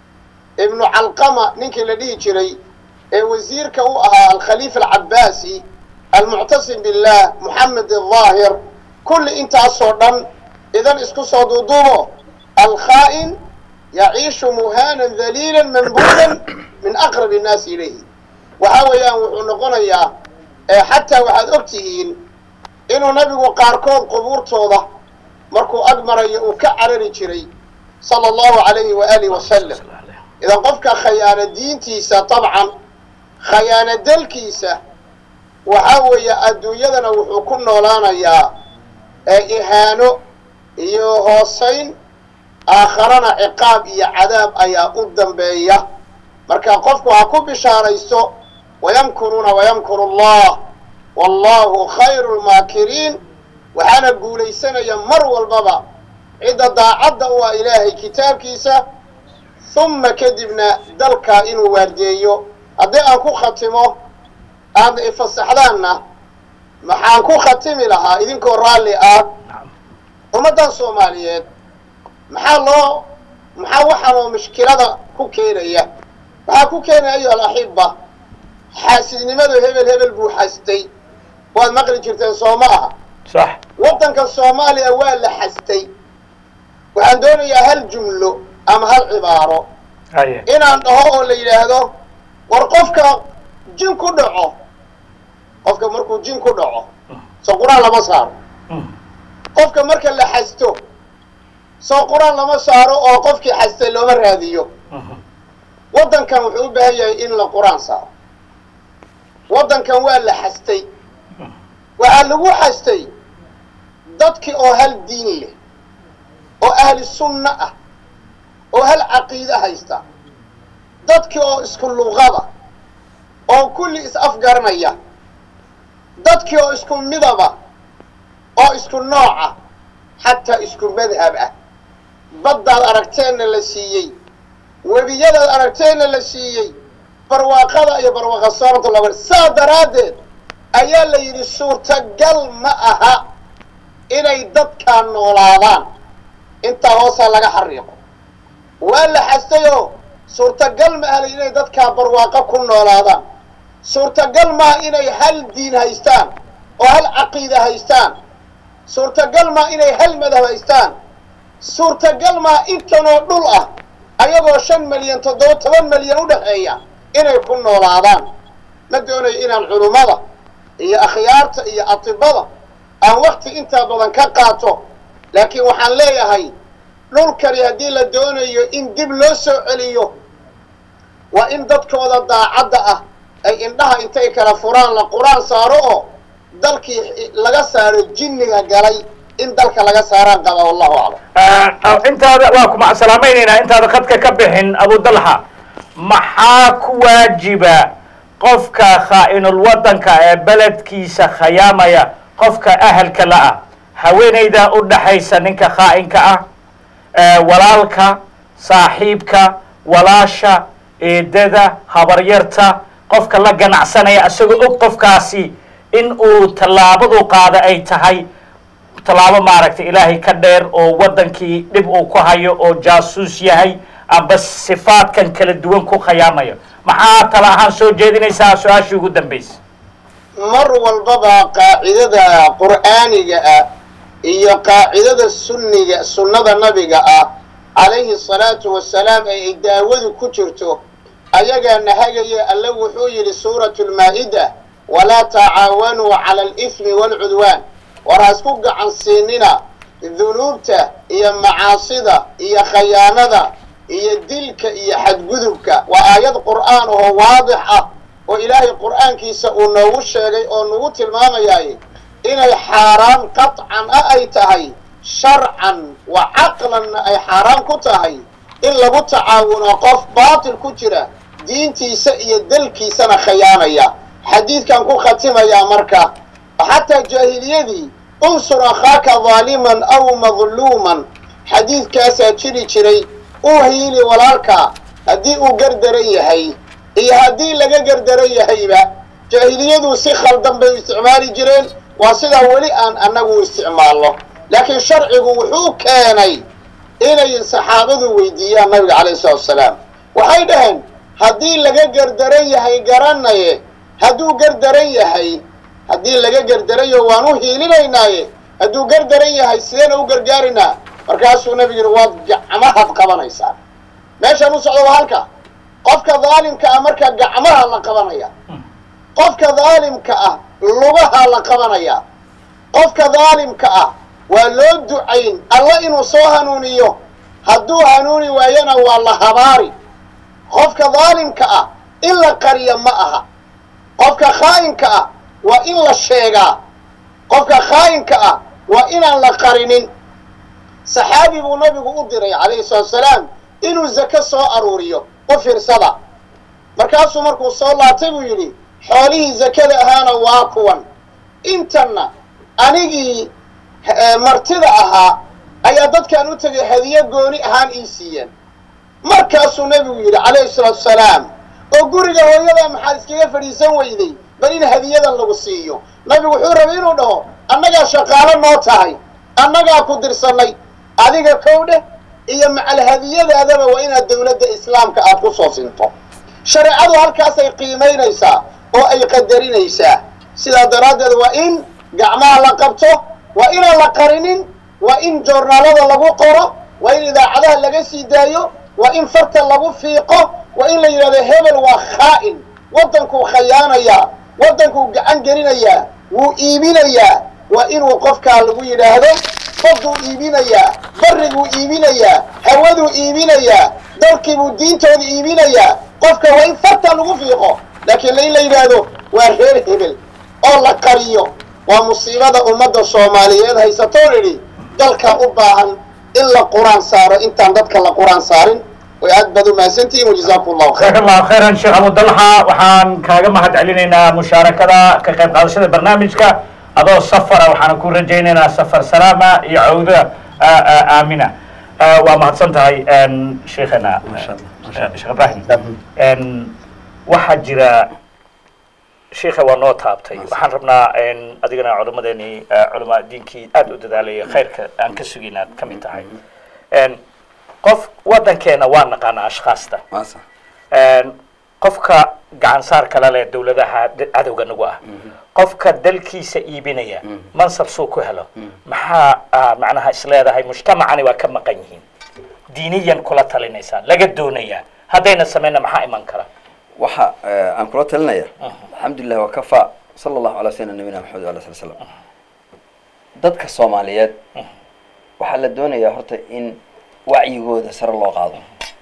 ibnu calqama ninkii la dhihi jiray ee wasiirka u ahaa alkhaliifa alcabaasi almuctasim billah moxamed aldaahir kulli intaasoo dhan idan isku soo duuduubo alkhaa'in yaciishu muhaanan daliilan mambuudan min aqrab innaasi ilayhi waxa weeyaan wuxuu noqonayaa ee xataa waxaad og tihiin inuu nabigu qaarkood qubuurtooda markuu ag marayo uu ka carari jiray sala allahu calayhi waaalih wasalam idan qofka khayaano diintiisa dabcan khayaano dalkiisa waxaa weeye adduunyadana wuxuu ku noolaanayaa ee ihaano iyo hoosayn aakharana ciqaab iyo cadaab ayaa u dambeeya marka qofku ha ku bishaaraysto wayamkuruuna wayamkuru allah wallahu khayru lmaakiriin waxaana guulaysanaya mar walbaba cidda daacadda u ah ilaahay kitaabkiisa humma kadibna dalkaa inuu waardeeyo haddii aan ku khatimo aad ifasaxdaanna maxaan ku khatimi lahaa idinkoo raalli ah ummaddan soomaaliyeed maxaa loo maxaa waxaanoo mushkilada ku keenaya waxaa ku keenaya ayuha alaxiba xaasidnimadu hebel hebel buu xastay waad maqli jirteen soo ma aha sax waddanka soomaaliya waa la xastay waxaan doonayaa hal jumlo ama hal cibaaro haye inaan dhaho oo la yidhaahdo war qofka jin ku dhaco qofka markuu jin ku dhaco soo qur-aan lama saaro qofka marka la xasto soo qur-aan lama saaro oo qofkii xastay looma raadiyo waddankan wuxuu u baahan yahay in la qur-aan saaro waddankan waa la xastay waxaa lagu xastay dadkii oo hal diin leh oo ahli sunna ah oo hal caqiide haysta dadkii oo isku luqada oo kulli is afgaranaya dadkii oo isku midaba oo isku nooca xataa isku madhab ah baddaad aragteenna la siiyey webiyadaad aragteenna la siiyey barwaaqada iyo barwaaqa sooranta laba saa daraaddeed ayaa la yidhi suurtagal ma aha inay dadkaa noolaadaan intaa hoosaa laga xariiqo waa la xastayoo suurtagal ma aha la yidhi inay dadkaa barwaaqo ku noolaadaan suurtagal maaha inay hal diin haystaan oo hal caqiida haystaan suurtagal maaha inay hal madhab haystaan suurtagal maaha intanoo dhul ah ayagoo shan milyan toddoba toban milyan u dhexeeya inay ku noolaadaan ma doonayo inaan culummada iyo akhyaarta iyo atibada aan wakti intaa badan ka qaato laakiin waxaan leeyahay dhulkani haddii la doonayo in dib loo soo celiyo waa in dadkooda daacadda ah ay indhaha intay kala furaan la qur-aan saaro oo dalkii laga saaro jinniga galay in dalka laga saaraan qaba wallahu aclam intaada waa kuma salaamaynaynaa intaada khadka ka bixin abudalxa maxaa ku waajiba qofka khaa'inul waddanka ee beledkiisa khayaamaya qofka ahalka la-ah haweenayda u dhaxaysa ninka khaa'inka ah walaalka saaxiibka walaasha eedada habaryarta qofka la ganacsanaya isagoo og qofkaasi in uu tallaabadu qaada ay tahay tallaabo maaragtay ilaahay ka dheer oo waddankii dhib uu ku hayo oo jaasuus yahay amba sifaadkan kala duwan ku khayaamayo maxaa tala ahaan soo jeedinaysaa su-aashii ugu dambaysa mar walbaba qaacidada qur'aaniga ah iyo qaacidada sunniga sunnada nabiga ah calayhi asalaatu wasalaam ee ay daawadu ku jirto ayagaa nahagaya alle wuxuu yidhi suuratu lmaa-ida walaa tacaawanuu cala alifmi waalcudwaan war ha isku gacan siinina dunuubta iyo macaasida iyo khayaanada iyo dilka iyo xadgudubka waa aayad qur'aan oo waadix ah oo ilaahay qur'aankiisa uu noogu sheegay oo nagu tilmaamayaay inay xaaraan qaطcan ah ay tahay sharcan wa caqlanna ay xaaraan ku tahay in lagu tacaawuno qof baatil ku jira diintiisa iyo dalkiisana khayaanaya xadiidkan ku khatimayaa marka xataa jaahiliyadii unsur akhaaka daaliman aw madluuman xadiidkaasaa jiri jiray uu hiili walaalka haddii uu gardaran yahay iyo haddii laga gardaran yahayba jaahiliyadu si khaldan bay u isticmaali jireen waa sidaa weli aan annagu isticmaalno laakiin sharcigu wuxuu keenay inay saxaabadu weydiiyaan nabiga calayhi salatu wasalaam waxay dhaheen haddii laga gardaran yahay garanaye hadduu gardaran yahay haddii laga gardarayo waan u hiilinaynaaye hadduu gardaran yahay sideena u gargaarinaa markaasuu nabigu yidhi waad gacmahaad qabanaysaa meeshaan u socdo waa halka qofka daalimka ah marka gacmaha la qabanaya qofka daalimka ah lugaha la qabanaya qofka daalimka ah waa loo ducayn alla inuu soo hanuuniyo hadduu hanuuni waayana waa la habaari qofka daalimka ah in la qariyo ma aha qofka khaa'inka ah waa in la sheegaa qofka khaa'inka ah waa inaan la qarinin saxaabi buu nabigu u diray calayhi salatu wasalaam inuu zake soo aruuriyo u fiirsada markaasuu markuu soo laabtay buu yidhi xoolihii zakada ahaana waa kuwan intanna anigii martida ahaa ayaa dadkaan u tegay hadiyo gooni ahaan ii siiyeen markaasuu nebigu yidhi calayhi salaatu wasalaam oo guriga hooyada maxaad iskaga fadhiisan weyday bal in hadiyadan lagu siiyo nabigu wuxuu rabay inuu dhaho annagaa shaqaalo noo tahay annagaa ku dirsannay adiga kow dheh iyo macal hadiyadaadaba waa inaad dawladda islaamka aad ku soo sinto shareecadu halkaasay qiimaynaysaa oo ay qadarinaysaa sidaa daraaddeed waa in gacmaha la qabto waa inaan la qarinin waa in joornaalada lagu qoro waa in idaacadaha laga sii daayo waa in farta lagu fiiqo waa in la yidhahdo hebel waa khaa'in waddankuu khayaanayaa waddankuu gacan gelinayaa wuu iibinayaa waa inuu qofkaa lagu yidhaahdo badduu iibinayaa barriguu iibinayaa hawaduu iibinayaa dalkiibuu diintooda iibinayaa qofka waa in farta lagu fiiqo laakiin in la yidhaahdo waa reer hebel oo la qariyo waa musiibada ummadda soomaaliyeed haysatoon idhi dalka u baahan in la qur-aan saaro intaan dadka la qur-aan saarin way aad baad u mahadsantihiin wajazaakum allahu khayr jazaak allahu khayran sheekh abudalxa waxaan kaaga mahad celinaynaa mushaarakada ka qayb qaadashada barnaamijka adoo safara waxaan ku rajaynaynaa safar salaama iyo cawda aamina waa mahadsan tahay sheekhana sheekh ibrahim waxaa jira sheikha waa noo taabtay waxaan rabnaa in adigana culimadeeni culamaa diinkii aada u dadaalaya khayrka aan ka sugin aad ka mid tahay En, qof wadankeena waa naqaana ashkhaasta maasa En, qofka gacan saar kala leh dowladaha d- cadowga nagu ah qofka dalkiisa iibinaya mansab suu ku helo maxaa ah, macnaha isleedahay mujtamacani waa ka maqan yihiin diiniyan kula talinaysaa laga doonayaa haddayna sameyna maxaa iman kara waxa eh, aan kula talinaya alxamdulilah wakafa sala allahu ala sayidina nabiyina maxamed wala sali slam dadka soomaaliyeed waxaa la doonayaa horta in wacyigooda sare loo qaado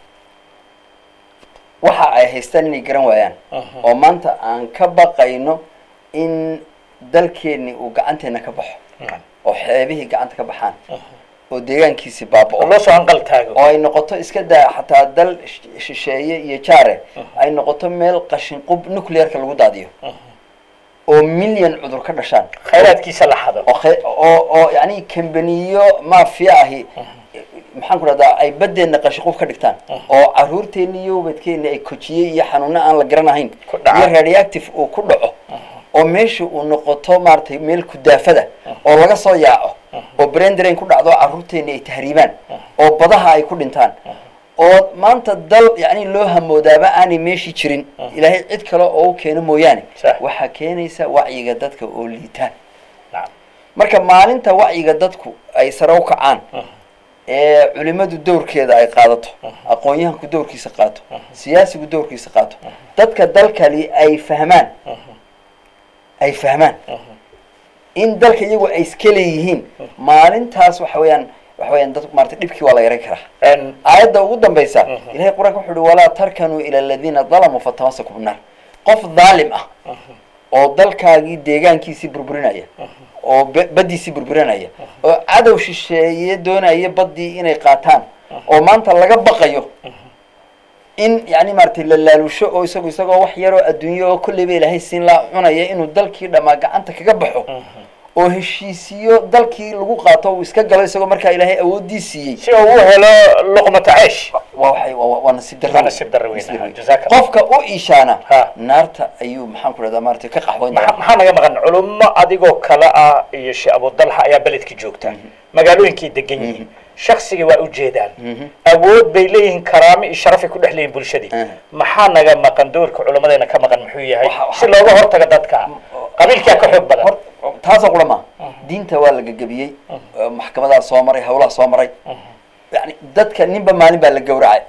waxa ay haystaan inay garan waayaan oo maanta aan ka baqayno in dalkeenni uu gacanteena ka baxo oo xeebihii gacanta ka baxaan oo deegaankiisi oo baaba'o loo soo anqal taago oo ay noqoto iska daa xataa dal sh- shisheeye iyo jaare ay noqoto meel qashin qub nuclearka lagu daadiyo oo milyan cudur ka dhashaan khayraadkiisa la xado oo khe- oo oo yani kambaniyo mafia ahi maxaan ku dhahdaa ay baddeenna qashin qub ka dhigtaan oo caruurteenni iyo ubadkeenni ay kojiyey iyo xanuuno aan la garanahayn Ku dhaca. iyo radioactive uu ku dhaco oo meesha uu noqoto maaragtay meel kudaafada oo laga soo yaaco oo braindrain ku dhacdo caruurteenni ay tahriibaan oo badaha ay ku dhintaan oo maanta dal yani loo hamoodaaba aanay meeshii jirin ilaahay cid kale oo u keeno mooyaane Sax. waxaa keenaysa wacyiga dadka oo liitaan nacam marka maalinta wacyiga dadku ay sare u kacaan ee culimadu dowrkeeda ay qaadato aqoon-yahanku dowrkiisa qaato siyaasigu dowrkiisa qaato dadka dalkali ay fahmaan ay fahmaan in dalka iyagu ay iska leeyihiin maalintaas waxa weeyaan waxa weeyaan dad maarata dhibkii waa la yaran karaa En, aayadda ugu dambaysa ilahay qur-aanka wuxu uhi walaa tarkanuu ila aladiina dalamuu fatamasakum binnaar qof dhaalim ah oo dalkaagii deegaankiisii burburinaya oo be- baddiisii burburinaya oo cadow shisheeye doonaya baddii inay qaataan oo maanta laga baqayo in yani maaragtay la laalusho oo isagu isagoo wax yaroo adduunyo oo kolleyba ilaahay siin laa cunaya inuu dalkii dhammaa gacanta kaga baxo oo heshiisiyo dalkii lagu qaato uu iska galo isagoo markaa ilaahay awoodii siiyey si uu u helo luqmata ceesh waa waxay waa- waa waa nasiib darro Waa nasiib darro weyn, Nasiib darro weyn. jazaaka Allah. qofka u iishaana Ha. naarta ayuu maxaan ku dhahdaa maaragtay ka qaxweyn maxaa doonaa maxaa naga maqan culummo adigoo kale ah iyo sheekh abudalxa ayaa beledka joogta magaalooyinkay degan yihiin shaksigii waa ujeedaan awood bay leeyihiin karaamo iyo sharafay ku dhex leeyihin bulshadii Mhm. maxaa naga maqan doorka culimmadeena ka maqan muxuu yahay Waxa- waxa- si looga hortago dadka qabiilkaa ka xoog badan Hor- taasoo qura ma diinta waa la gegabiyey oo maxkamadaha soo maray hawlaha soo maray yani dadka ninba maalin baa la gowracay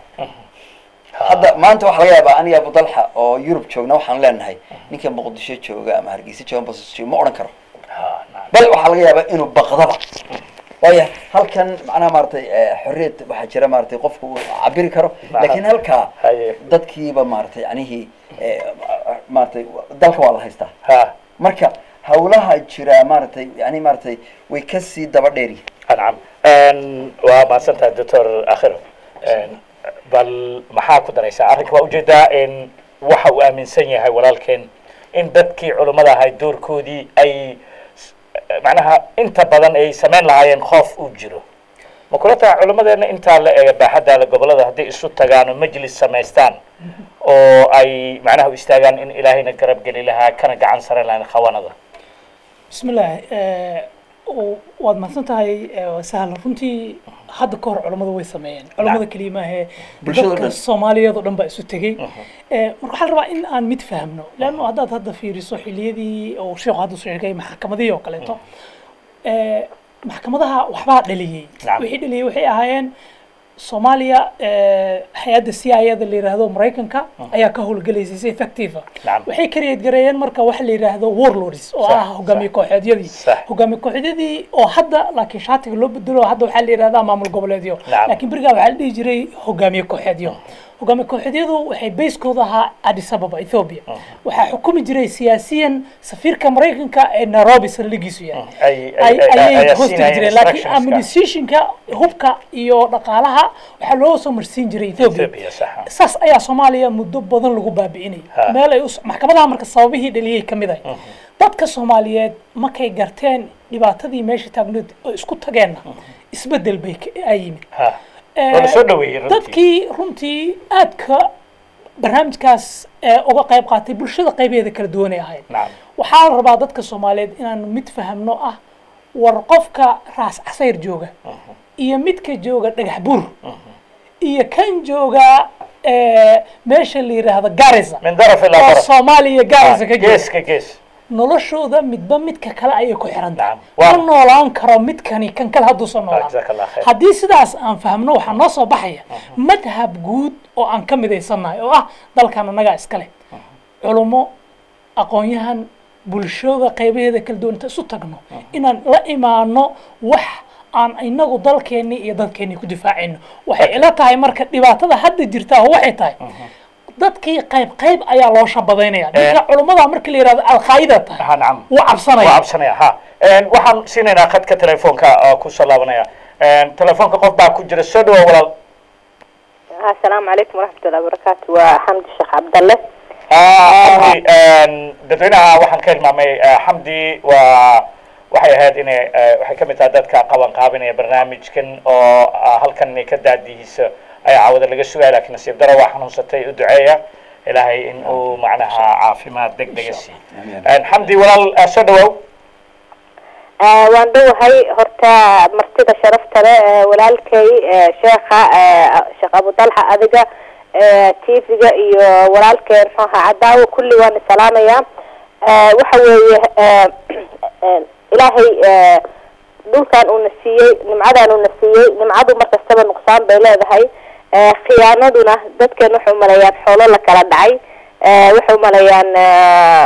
hadda maanta waxaa laga yaabaa aniga abudalxa oo yurub joogna waxaan leenahay ninka muqdisho jooga ama hargeysa jooga ama basas jooga ma odhan karo Ha, nacam. bal waxaa laga yaabaa inuu baqdaba waayo halkan macnaha maaragtay eh, xorriyad waxaa jira maaragtay qofku uu cabiri karo laakiin halkaa Haye. dadkiiba maaragtay yanihii eh, maaragtay dalka waa la haystaa ha marka hawlaha jira maaragtay yani maaragtay way kasii daba dheeri nacam En, waa mahadsantahay doctor akhiro En, bal maxaa ku daraysaa arrinka waa ujeedaa in waxa uu aaminsan yahay walaalkeen in dadkii culummada ahay doorkoodii ay s- macnaha inta badan ay samayn lahaayeen khoof uu jiro ma kula tahay culimmadeena intaa la eega baaxaddaada gobollada hadday isu tagaan oo majlis samaystaan oo ay macnaha u istaagaan in ilaahayna garab geli lahaa kana gacan sare lahayn khawanada بسم الله آه، و- waad mahadsan tahay آه، waa sahlan runtii hadda ka hor culammadu way sameeyeen culammada keliya maahe Bulshada dadka dhan. soomaaliyeed oo dhan baa isu tegey آه، marka waxaa la rabaa in aan mid fahmno leanno haddaad hadda fiiriso xiliyadii oo sheekhu hadda soo sheegay maxkamadihii oo kaleeto آه، maxkamadaha waxbaa dhaliyey Nacam. wixii dhaliyey waxay ahaayeen soomaaliya آه، hay-adda c i da la yidhaahdo maraykanka ayaa ka howlgelaysay si effective ah. Nacam. waxay create gareeyeen marka waxa la yidhaahdo warlords oo Sax, ah hogaamiye sax. kooxeedyadii Sax. hogaamiye kooxeedyadii oo hadda laakiin shaatiga loo bedelo hadda waxaa la yidhahdaa maamul goboleedyo Nacam. laakiin berigaa waxaa la dhihi jiray hogaamiye kooxeedyo hogaamiye kooxeedyadu waxay bayskooda ahaa addis ababa ethiopia waxaa xukumi jiray siyaasiyan safiirka maraykanka ee nairobi saldhigiisu yahay Ay- ay- ay ay- ayay ayaa hoosti siinayeen jireen laakiin instructionska. administrationka hubka iyo dhaqaalaha waxaa loo soo marsiin jiray ethiopia Ethiopia, sax. saas ayaa soomaaliya muddo badan lagu baabi'inay Ha. meel ay us- maxkamadaha marka sababihii dhaliyay ka mid ahay dadka soomaaliyeed markay garteen dhibaatadii meesha taagneed oo isku tageenna isbedel bay ka- aa yimid ha Eh, waa la soo dhaweeyey runtii dadkii runtii aadka barnaamijkaas ee uga qayb qaatay bulshada qaybeeda kala duwanay ahayd nacam waxaa la rabaa dadka soomaaliyeed inaanu mid fahamno ah war qofka raas casayr jooga iyo midka jooga dhagax buur iyo kan jooga eh, meesha la yidhaahdo garisa min daraf ilaa oo daraf soomaaliya garisa ka jooga geeska gees noloshooda midba midka kale ayay ku xiran tahay Nacam. Waa- ma noolaan karo midkani kan kale hadduusan noolaan jazakallah khayr haddii sidaas aan fahmno waxaa noo soo baxaya madhab guud oo aan ka midaysannahay oo ah dalkan annagaa iska leh culummo aqoon-yahan bulshada qaybaheeda kala duwan inta isu tagno inaan la imaano wax aan inagu dalkeennii iyo dadkeennii ku difaacayno waxay ila tahay marka dhibaatada hadda jirtaa waxay tahay dadkii qayb qayb ayaa loo shabadaynaya ninka culummada marka la yihahdo alqaa'ida tahay ha nacam wuu cabsanaya waa cabsanaya ha Een, waxaan siinaynaa khadka telefoonka oo kusoo laabanaya Een, telefoonka qof baa ku jira soo dhawow walaal asalaamu calaykum waraxmatullahi wabarakaatu waa xamdi sheekh cabdalle Ah, xamdi een, dadweynaha waxaan ka hilmaamay eh, xamdi waa waxay ahayd inay eh, waxay ka mid tahay dadka qaban qaabinaya barnaamijkan oo ah, halkan inay ka daadihiisa ayaa caawada laga sugaya laakiin nasiib daro waa xanuunsatay u duceeya ilaahay in uu macnaha caafimaad deg dega siiyo Een, xamdi walaal eh, soo dhawow Ah, waan dhowahay horta martida sharafta leh eh, walaalkay eh, sheekha eh, sheekh abudalxa adiga eh, tv-ga iyo walaalkay muxuu ahaa cadaawo kulli waan isalaamayaa Eh, waxa weeye eh, eh, ilaahay eh, dhulkan uuna siiyey nimcadan uuna siiyey nimcadu mar kastaba nuqsaan bay leedahay Eh, khiyaanaduna dadkeen waxay umaleeyaan xoolo la kala dhacay Eh, waxay umaleeyaan eh,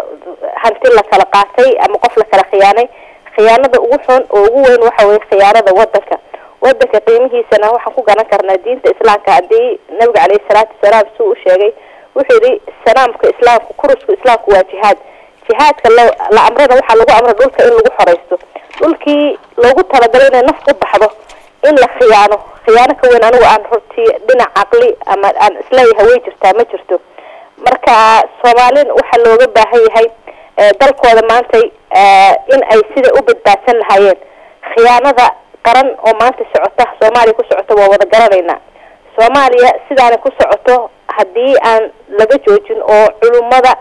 hanti la kala qaatay ama qof la kala khiyaanay khiyaanada ugu xun oo ugu weyn waxa weye khiyaanada wadanka wadanka qiimihiisana waxaan ku garan karnaa diinta islaamka haddii nabiga caleyhi salaatu wasalaam suu u sheegay wuxuu yidhi sanaamka islaamku kurusku islaamku waa jihaad jihaadka la la amrana waxaa lagu amra dhulka in lagu xoraysto dhulkii loogu talagalay inay naf u baxdo in la khiyaano khiyaano ka weyn anigu aan hortii dhinac caqli ama aan isleeyahay way jirtaa ma jirto marka soomaalin waxaa looga baahan yahay eh, dalkooda maantay eh, in ay sida u badbaadsan lahaayeen khiyaanada qaran oo maanta socota soomaaliya ku socota waa wada garanaynaa soomaaliya sidaana ku socoto haddii aan laga joojin oo culummada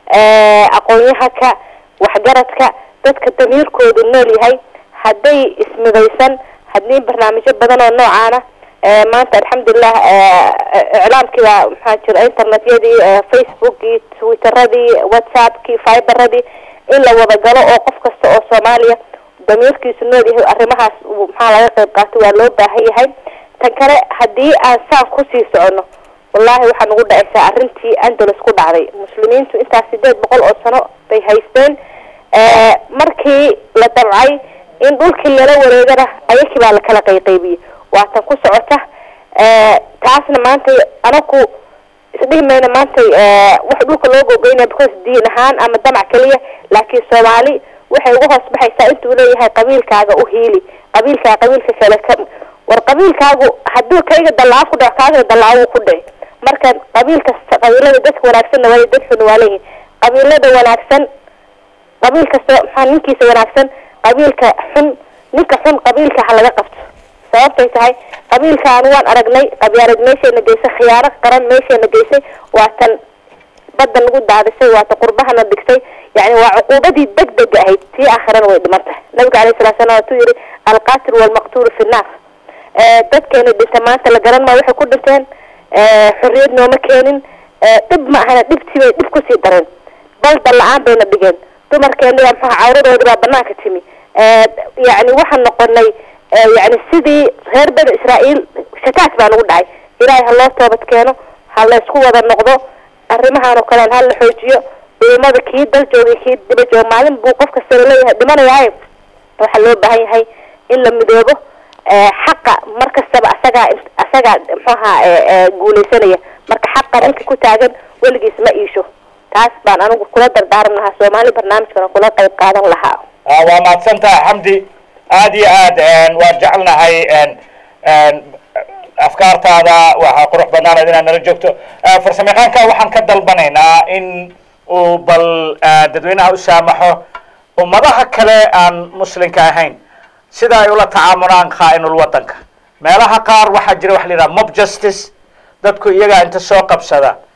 eh, aqoon-yahanka waxgaradka dadka damiirkoodu nool yahay hadday ismidaysan haddii barnaamijyo badan oo noocaana eh, maanta alxamdulilah eh, eh, iclaamkiibaa maxaa jira internetyadii eh, facebookii twitteradii whatsappkii fiberadii in la wada galo oo qof kasta oo soomaaliya damiirkiisu nool yahay arrimahaas uu maxaa laga qayb qaato waa loo baahan yahay tan kale haddii aan saan kusii socono wallahi waxaa nagu dhacaysaa arrintii andalus ku dhacday muslimiintu intaas sideed boqol oo sano bay haysteen Eh, markii la damcay in dhulkii lala wareegana ayakii baa lakala qayqaybiyey waa tan ku socota Eh, taasna maanta anaku isdhihi mayna maanta eh, wax dhulka loo gogeynaya because diin ahaan ama damac keliya laakiin soomaali waxay uga hoos baxaysaa intuu leeyahay qabiilkaaga u hiili qabiilkaa qabiilka kale ka war qabiilkaagu hadduu kayga dallaa ku dhaco kaagana dallaa wuu ku dhici marka qabiil kasta qabiilada dadka wanaagsanna waa dad xun waa leeyihin qabiilada wanaagsan qabiil kasta maxaa ninkiisa wanaagsan qabiilka xun ninka xun qabiilka ha laga qabto sababtay tahay qabiilkaan waan aragnay qabyaalad meeshayna geysay khiyaano qaran meeshayna geysay waa tan badda nagu daadisay waa tan qurbahana dhigtay yani waa cuquubadii deg dega ahayd tii aakhirana way dhiman tahay nabiga alayhi salatu salam waatuu yihi alqatil walmaqtulu fi nnaar Eh, dadkeena dhinta maanta la garan maa waxay ku dhinteen Eh, xorriyad nooma keenin Eh, dhib ma ahana dhibtii bay dhib kusii dareen balda la-aan bayna dhigeen dumarkeena yaa maxaa cawradoodi baa banaanka timi Eh, yacni waxaan noqonay eh, yacni sidii reer bani israa'iil shataat baa nagu dhacay ilaahay ha loo toobad keeno ha la isku wada noqdo arrimahan oo kalean ha la xoojiyo culimada kii dal joogay kii diba jooga maalin buu qof kasta laleeyahay dhimanayaaye waxaa loo baahan yahay in la midoobo eh, xaqa mar kastaba asagaa asagaa muxuu ahaa eh, eh, guuleysanaya marka xaqa ninka ku taagan weligiis ma iisho taas baan anigu kula dardaaran lahaa soomaali barnaamijkana kula qayb qaadan lahaa Ah, waa mahadsantaha xamdi aad iyo aad een, waan jecelnahay een, een, afkaartaada waxaa qurux badnaanad inaad nala joogto Ah, farsamayaqaanka waxaan ka dalbanaynaa in uu bal ah, dadweynaha u saamaxo ummadaha kale aan muslimka ahayn sida ay ula tacaamulaan khaa'inul wadanka meelaha qaar waxaa jira waxa la yidhaha mob justice dadku iyagaa inta soo qabsada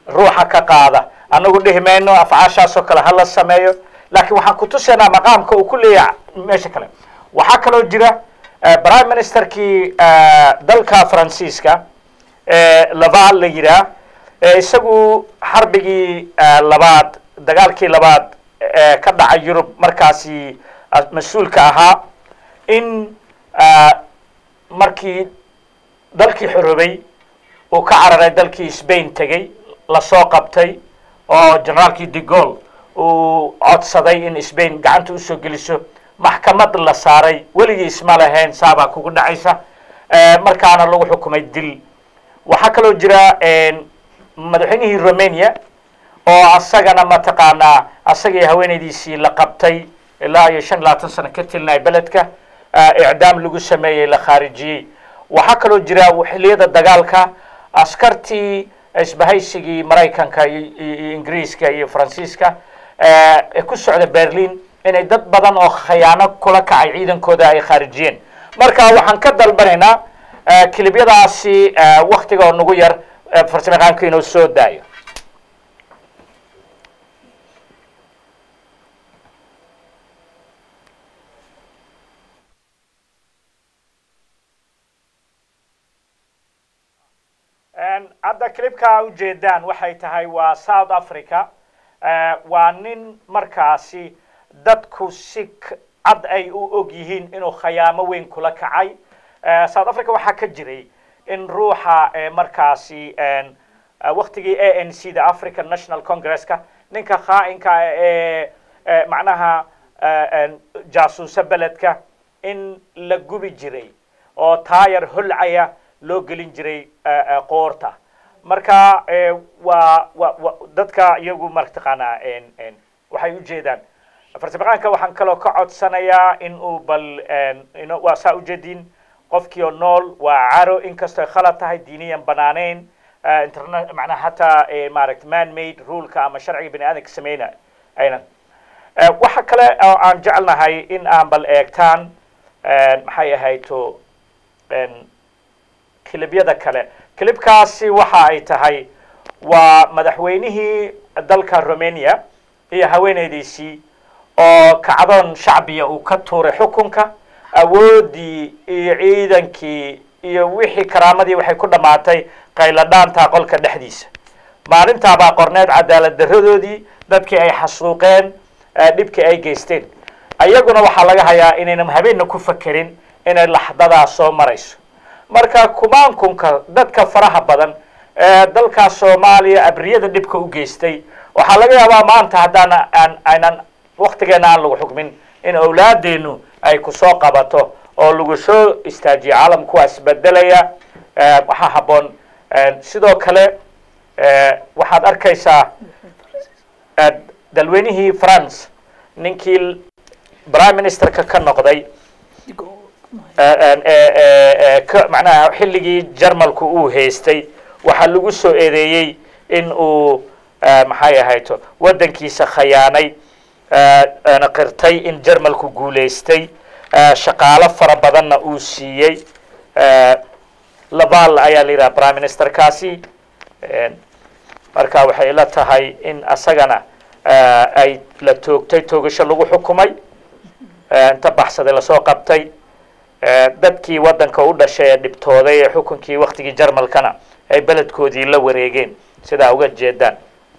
ruuxa ka qaada anagu dhihi mayno afcaashaasoo kale hala sameeyo laakiin waxaan ku tusaynaa maqaamka uu ku leeyahay meesha kale waxaa kaloo jira prime ministerkii dalka faransiiska laval la yiraa isagu xarbigii labaad dagaalkii labaad ka dhacay yurub markaasi mas-uulka ahaa in markii dalkii xoroobay uu ka cararay dalkii spain tegey lasoo qabtay oo generaalkii de gaulle uu codsaday in spain gacanta usoo geliso maxkamad la saaray weligii isma lahayn saabaa kugu dhacaysa markaana lagu xukumay dil waxaa kaloo jira madaxweynihii romania oo asagana mataqaanaa asagii haweenaydiisii la qabtay ilaa iyo shan iyo labaatan sano ka tilnay beledka icdaam lagu sameeyey la khaarijiyey waxaa kaloo jira xilliyada dagaalka askartii isbahaysigii maraykanka iyo ingiriiska iyo faransiiska ee ku socda berlin inay dad badan oo khayaano kula kacay ciidankooda ay khaarijiyeen marka waxaan ka dalbanaynaa kilibyadaasi waktiga oo nagu yar farsamayaqaanku inuu soo daayo hadda clipka ujeedaan waxay tahay waa south africa waa nin markaasi dadku si cad ay u og yihiin inuu khayaamo weyn kula kacay south africa waxaa ka jiray in ruuxa markaasi waktigii a n c da african national congresska ninka khaa'inka ee macnaha jaasuusa beledka in la gubi jiray oo taayar holcaya loo gelin jiray qoorta marka waa wa dadka iyagu mataqaanaa waxay ujeedaan farsamaqaanka waxaan kaloo ka codsanayaa in uu bal waa saa ujeedin qofkii oo nool waa caro inkastoo khalad tahay diiniyan banaaneyn interna macnaha hataa maaragta man made ruleka ama sharciga bani aadamka sameyna aynan waxa kale oo aan jecelnahay in aan bal eegtaan maxay ahayto kilibyada kale kilibkaasi waxa ay tahay waa madaxweynihii dalka romania iyo haweeneydiisii oo kacdoon shacbiya uu ka tuuray xukunka awooddii iyo ciidankii iyo wixii karaamadii waxay ku dhammaatay qayladhaanta qolka dhexdiisa maalintaabaa qorneed cadaalad daradoodii dadkii ay xasuuqeen dhibkii ay geysteen ayaguna waxaa laga hayaa inaynan habeenna ku fakerin inay laxdadaa soo marayso marka kumaankunka dadka faraha badan ee dalka soomaaliya abriyada dhibka u geystay waxaa laga yaabaa maanta haddaan aan aynan waktigeena aan lagu xukmin in awlaadeenu ay kusoo qabato oo lagu soo istaajiyo caalamku waa isbedelaya waxaa habboon sidoo kale waxaad arkaysaa dalweynihii france ninkii prime ministerka ka noqday macnaha xilligii jarmalku uu haystay waxaa lagu soo eedeeyey in uu maxay ahayto waddankiisa khayaanay qirtay in jarmalku guulaystay shaqaalo fara badanna uu siiyey laval ayaa la yidhaha prime ministerkaasi marka waxay ila tahay in asagana ay la toogtay toogasho lagu xukumay inta baxsaday lasoo qabtay dadkii waddanka u dhashay ee dhibtooday ee xukunkii waktigii jarmalkana ay beledkoodii la wareegeen sidaa uga jeedaan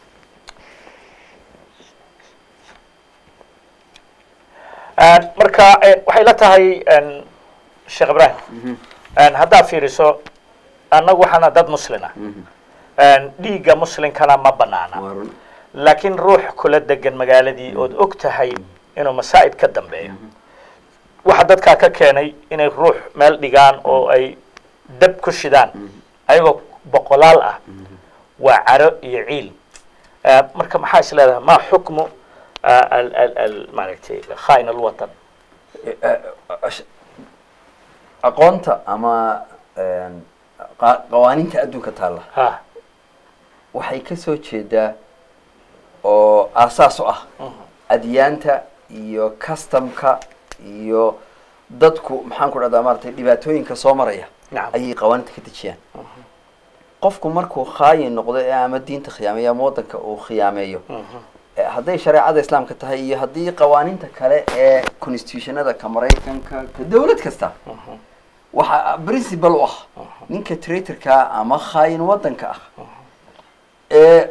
marka waxay la tahay sheekh ibrahim haddaad fiiriso annagu waxaana dad muslin ah dhiigga muslinkana ma banaana laakiin ruux kula degan magaaladii ood og tahay inuu masaa'id ka dambeeyo waxa dadkaa ka keenay inay ruux meel dhigaan oo ay dab ku shidaan ayagoo boqolaal ah waa caro iyo ciil marka maxaa is leedahay ma xukmu maaragtay khain alwatan aqoonta ama qawaaniinta adduunka taalla ha waxay ka soo jeedaa oo aasaas u ah adyaanta iyo customka iyo dadku maxaan ku dhahdaa maratay dhibaatooyinka soo maraya nacam ayay qawaaniinta ka dejiyaan qofku markuu khaayin noqdo ee ama diinta khiyaameeyo ama waddanka uu khiyaameeyo Eh, hadday shareecada islaamka tahay iyo haddii qawaaniinta kale ee constitutionada ka maraykanka ka dowlad kasta waxaa principal u ah ninka traitorka ama khaayin waddanka ah ee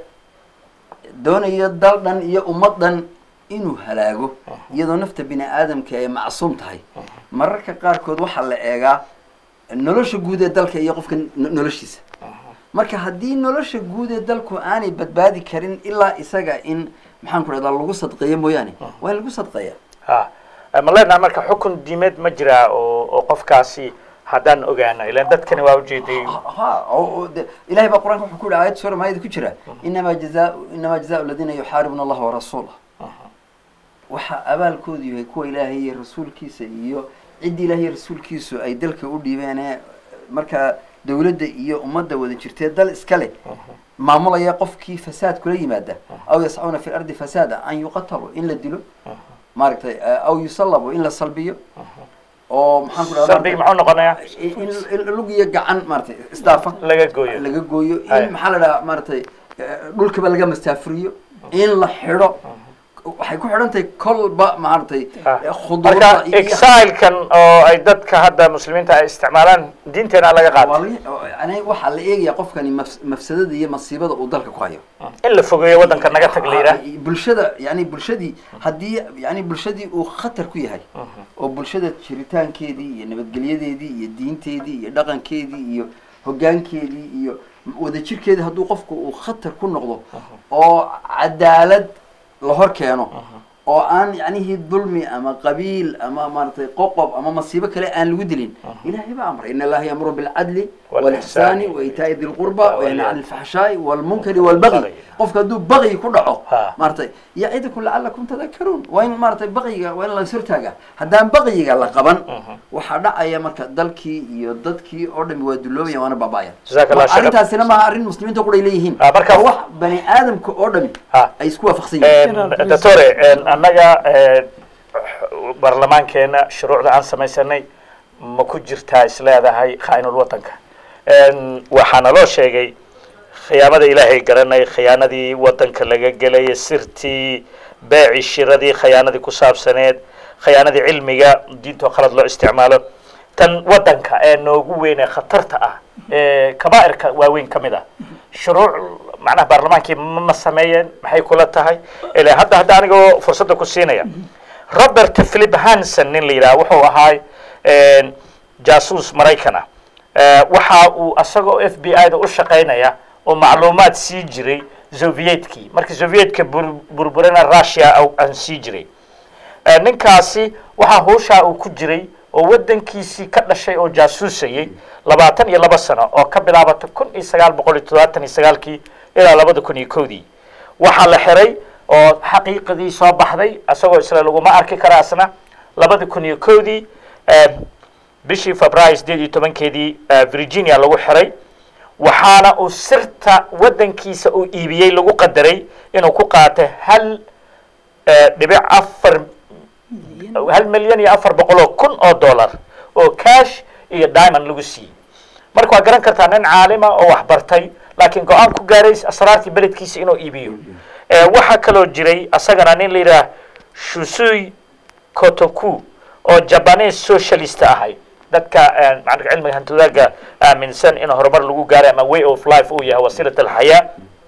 doonayo dal dhan iyo ummad dhan inuu halaago iyadoo nafta bini aadamka ay macsuum tahay mararka qaarkood waxaa la eegaa nolosha guud ee dalka iyo qofka no- noloshiisa marka haddii nolosha guud ee dalku aanay badbaadi karin ilaa isaga in maxaan ku dhahdaa lagu sadqeeyo mooyaane waa in lagu sadqeeya ha ma leenaha marka xukun diimeed ma jiraa oo oo qofkaasi haddaan ogaano ilan dadkani waa ujeeday ha oo- oo de- ilahay baa qur-aanka wuxuu ku yihi aayad suura maayada ku jira inamaa jazaa inamaa jazaau aladiina yuxaaribuna allaha warasuulah waxaa abaalkoodu yahay kuwa ilaahay iyo rasuulkiisa iyo ciddii ilaahay iyo rasuulkiisu ay dalka u dhiibeen ee markaa dowladda iyo ummadda wada jirtee dal iska leh maamulaya qofkii fasaad kula yimaada aw yascuuna fi lardi fasaada an yuqatalu in la dilo maaragtay aw yusallabu in la salbiyo oo maxaan ku dhahdaa salbigi muxuu noqonayaa in in lug iyo gacan maaragtay isdaafa laga gooyo laga gooyo Haya. in maxaa la dhahaa maaragtay eh, dhulkaba laga mastaafuriyo in la xidho waxay ku xidhan tahay kolba maaragtay Ah. eh, khuduurda marka iyo exilekan oo ay dadka hadda muslimiinta ay isticmaalaan diinteena laga waa qaatay laga- yani waxaa la eegaya qofkani mafs- mafsadada iyo masiibada uu dalka ku hayo in la fogeeyo waddanka naga tag la yidhaah Ah, bulshada yani bulshadii haddii yani bulshadii uu khatar ku yahay oo bulshada jiritaankeedii iyo nabadgelyadeedii iyo diinteedii iyo dhaqankeedii iyo hoggaankeedii iyo wadajirkeedii hadduu qofku uu khatar ku noqdo oo cadaalad la hor keeno oo aan yacnihii dulmi ama qabiil ama maaragtay qoqob ama masiibo kale aan lagu dilin ilahay baa amray in allaha yamuru bilcadli والإحسان walixsaani waitaa'i di lqurba واليتامى. wayanha cani alfaxshaa'i walmunkari walbagyi والبغي. qofka hadduu baqyi ku dhaco Ha. maaragtay yacidukum lacalakum tadakaruun waa in maaragtay baqyiga waa in la sortaaga haddaan baqyiga la qaban waxaa dhacaya marka dalkii iyo dadkii oo dhami waa duloobaya waana baaba'aya Jazaak Allah Ma- khayran. arrintaasina maaha arrin muslimiinta qudhay leeyihiin Ah, marka- waa wax bani aadamka oo dhami Ha. ay isku waafaqsan yihiin doctore annaga eh, baarlamaankeena shuruucda aan samaysanay ma ku jirtaa isleedahay khaa'inul wadanka waxaana loo sheegay khiyaamada ilaahay garanay khiyaanadii wadanka laga gelay sirtii beeci shiradii khiyaanadii ku saabsaneed khiyaanadii cilmiga diintoo khalad loo isticmaalo tan wadanka ee noogu weyn ee khatarta ah ee kabaa'irka waaweyn ka mid ah shuruuc macnaha baarlamaankii ma ma sameeyeen maxay kula tahay ilaa hadda hadda anigoo fursadda ku siinaya robert philip hanson nin la yidhaha wuxuu ahaa jaasuus maraykan ah Eh, waxa uu asagoo f b i da u shaqaynaya oo macluumaad sii jiray sovietkii markii sovietka bur- burburana russia au- aan sii jiray Eh, ninkaasi waxaa hooshaa uu ku jiray oo wadankiisii ka dhashay oo jaasuusayay labaatan iyo laba sano oo ka bilaabata kun iyo sagaal boqol iyo toddobaatan iyo sagaalkii ilaa labada kun iyo kowdii waxaa la xiray oo xaqiiqadii soo baxday isagoo isla laguma arki kara asna labada kun iyo kowdii eh, bishii february sideed iyo tobankeedii eh, virginia lagu xiray waxaana uu sirta wadankiisa uu iibiyey lagu qadaray inuu ku qaatay hal eh, dhibic afar hal milyan iyo afar boqol oo kun oo dollar oo cash iyo diamond lagu siiyey marka waa garan kartaa nin caalima oo wax bartay laakiin go-aan ku gaaray asraartii beledkiisa inuu iibiyo Eh, waxaa kaloo jiray asagana nin la yidhaah shusui kotoku oo japanese socialist ahay dadka eh, macnaa cilmiga hantidaaga aaminsan in horumar lagu gaaray ama way of life uu yahay wasiilat alxayaa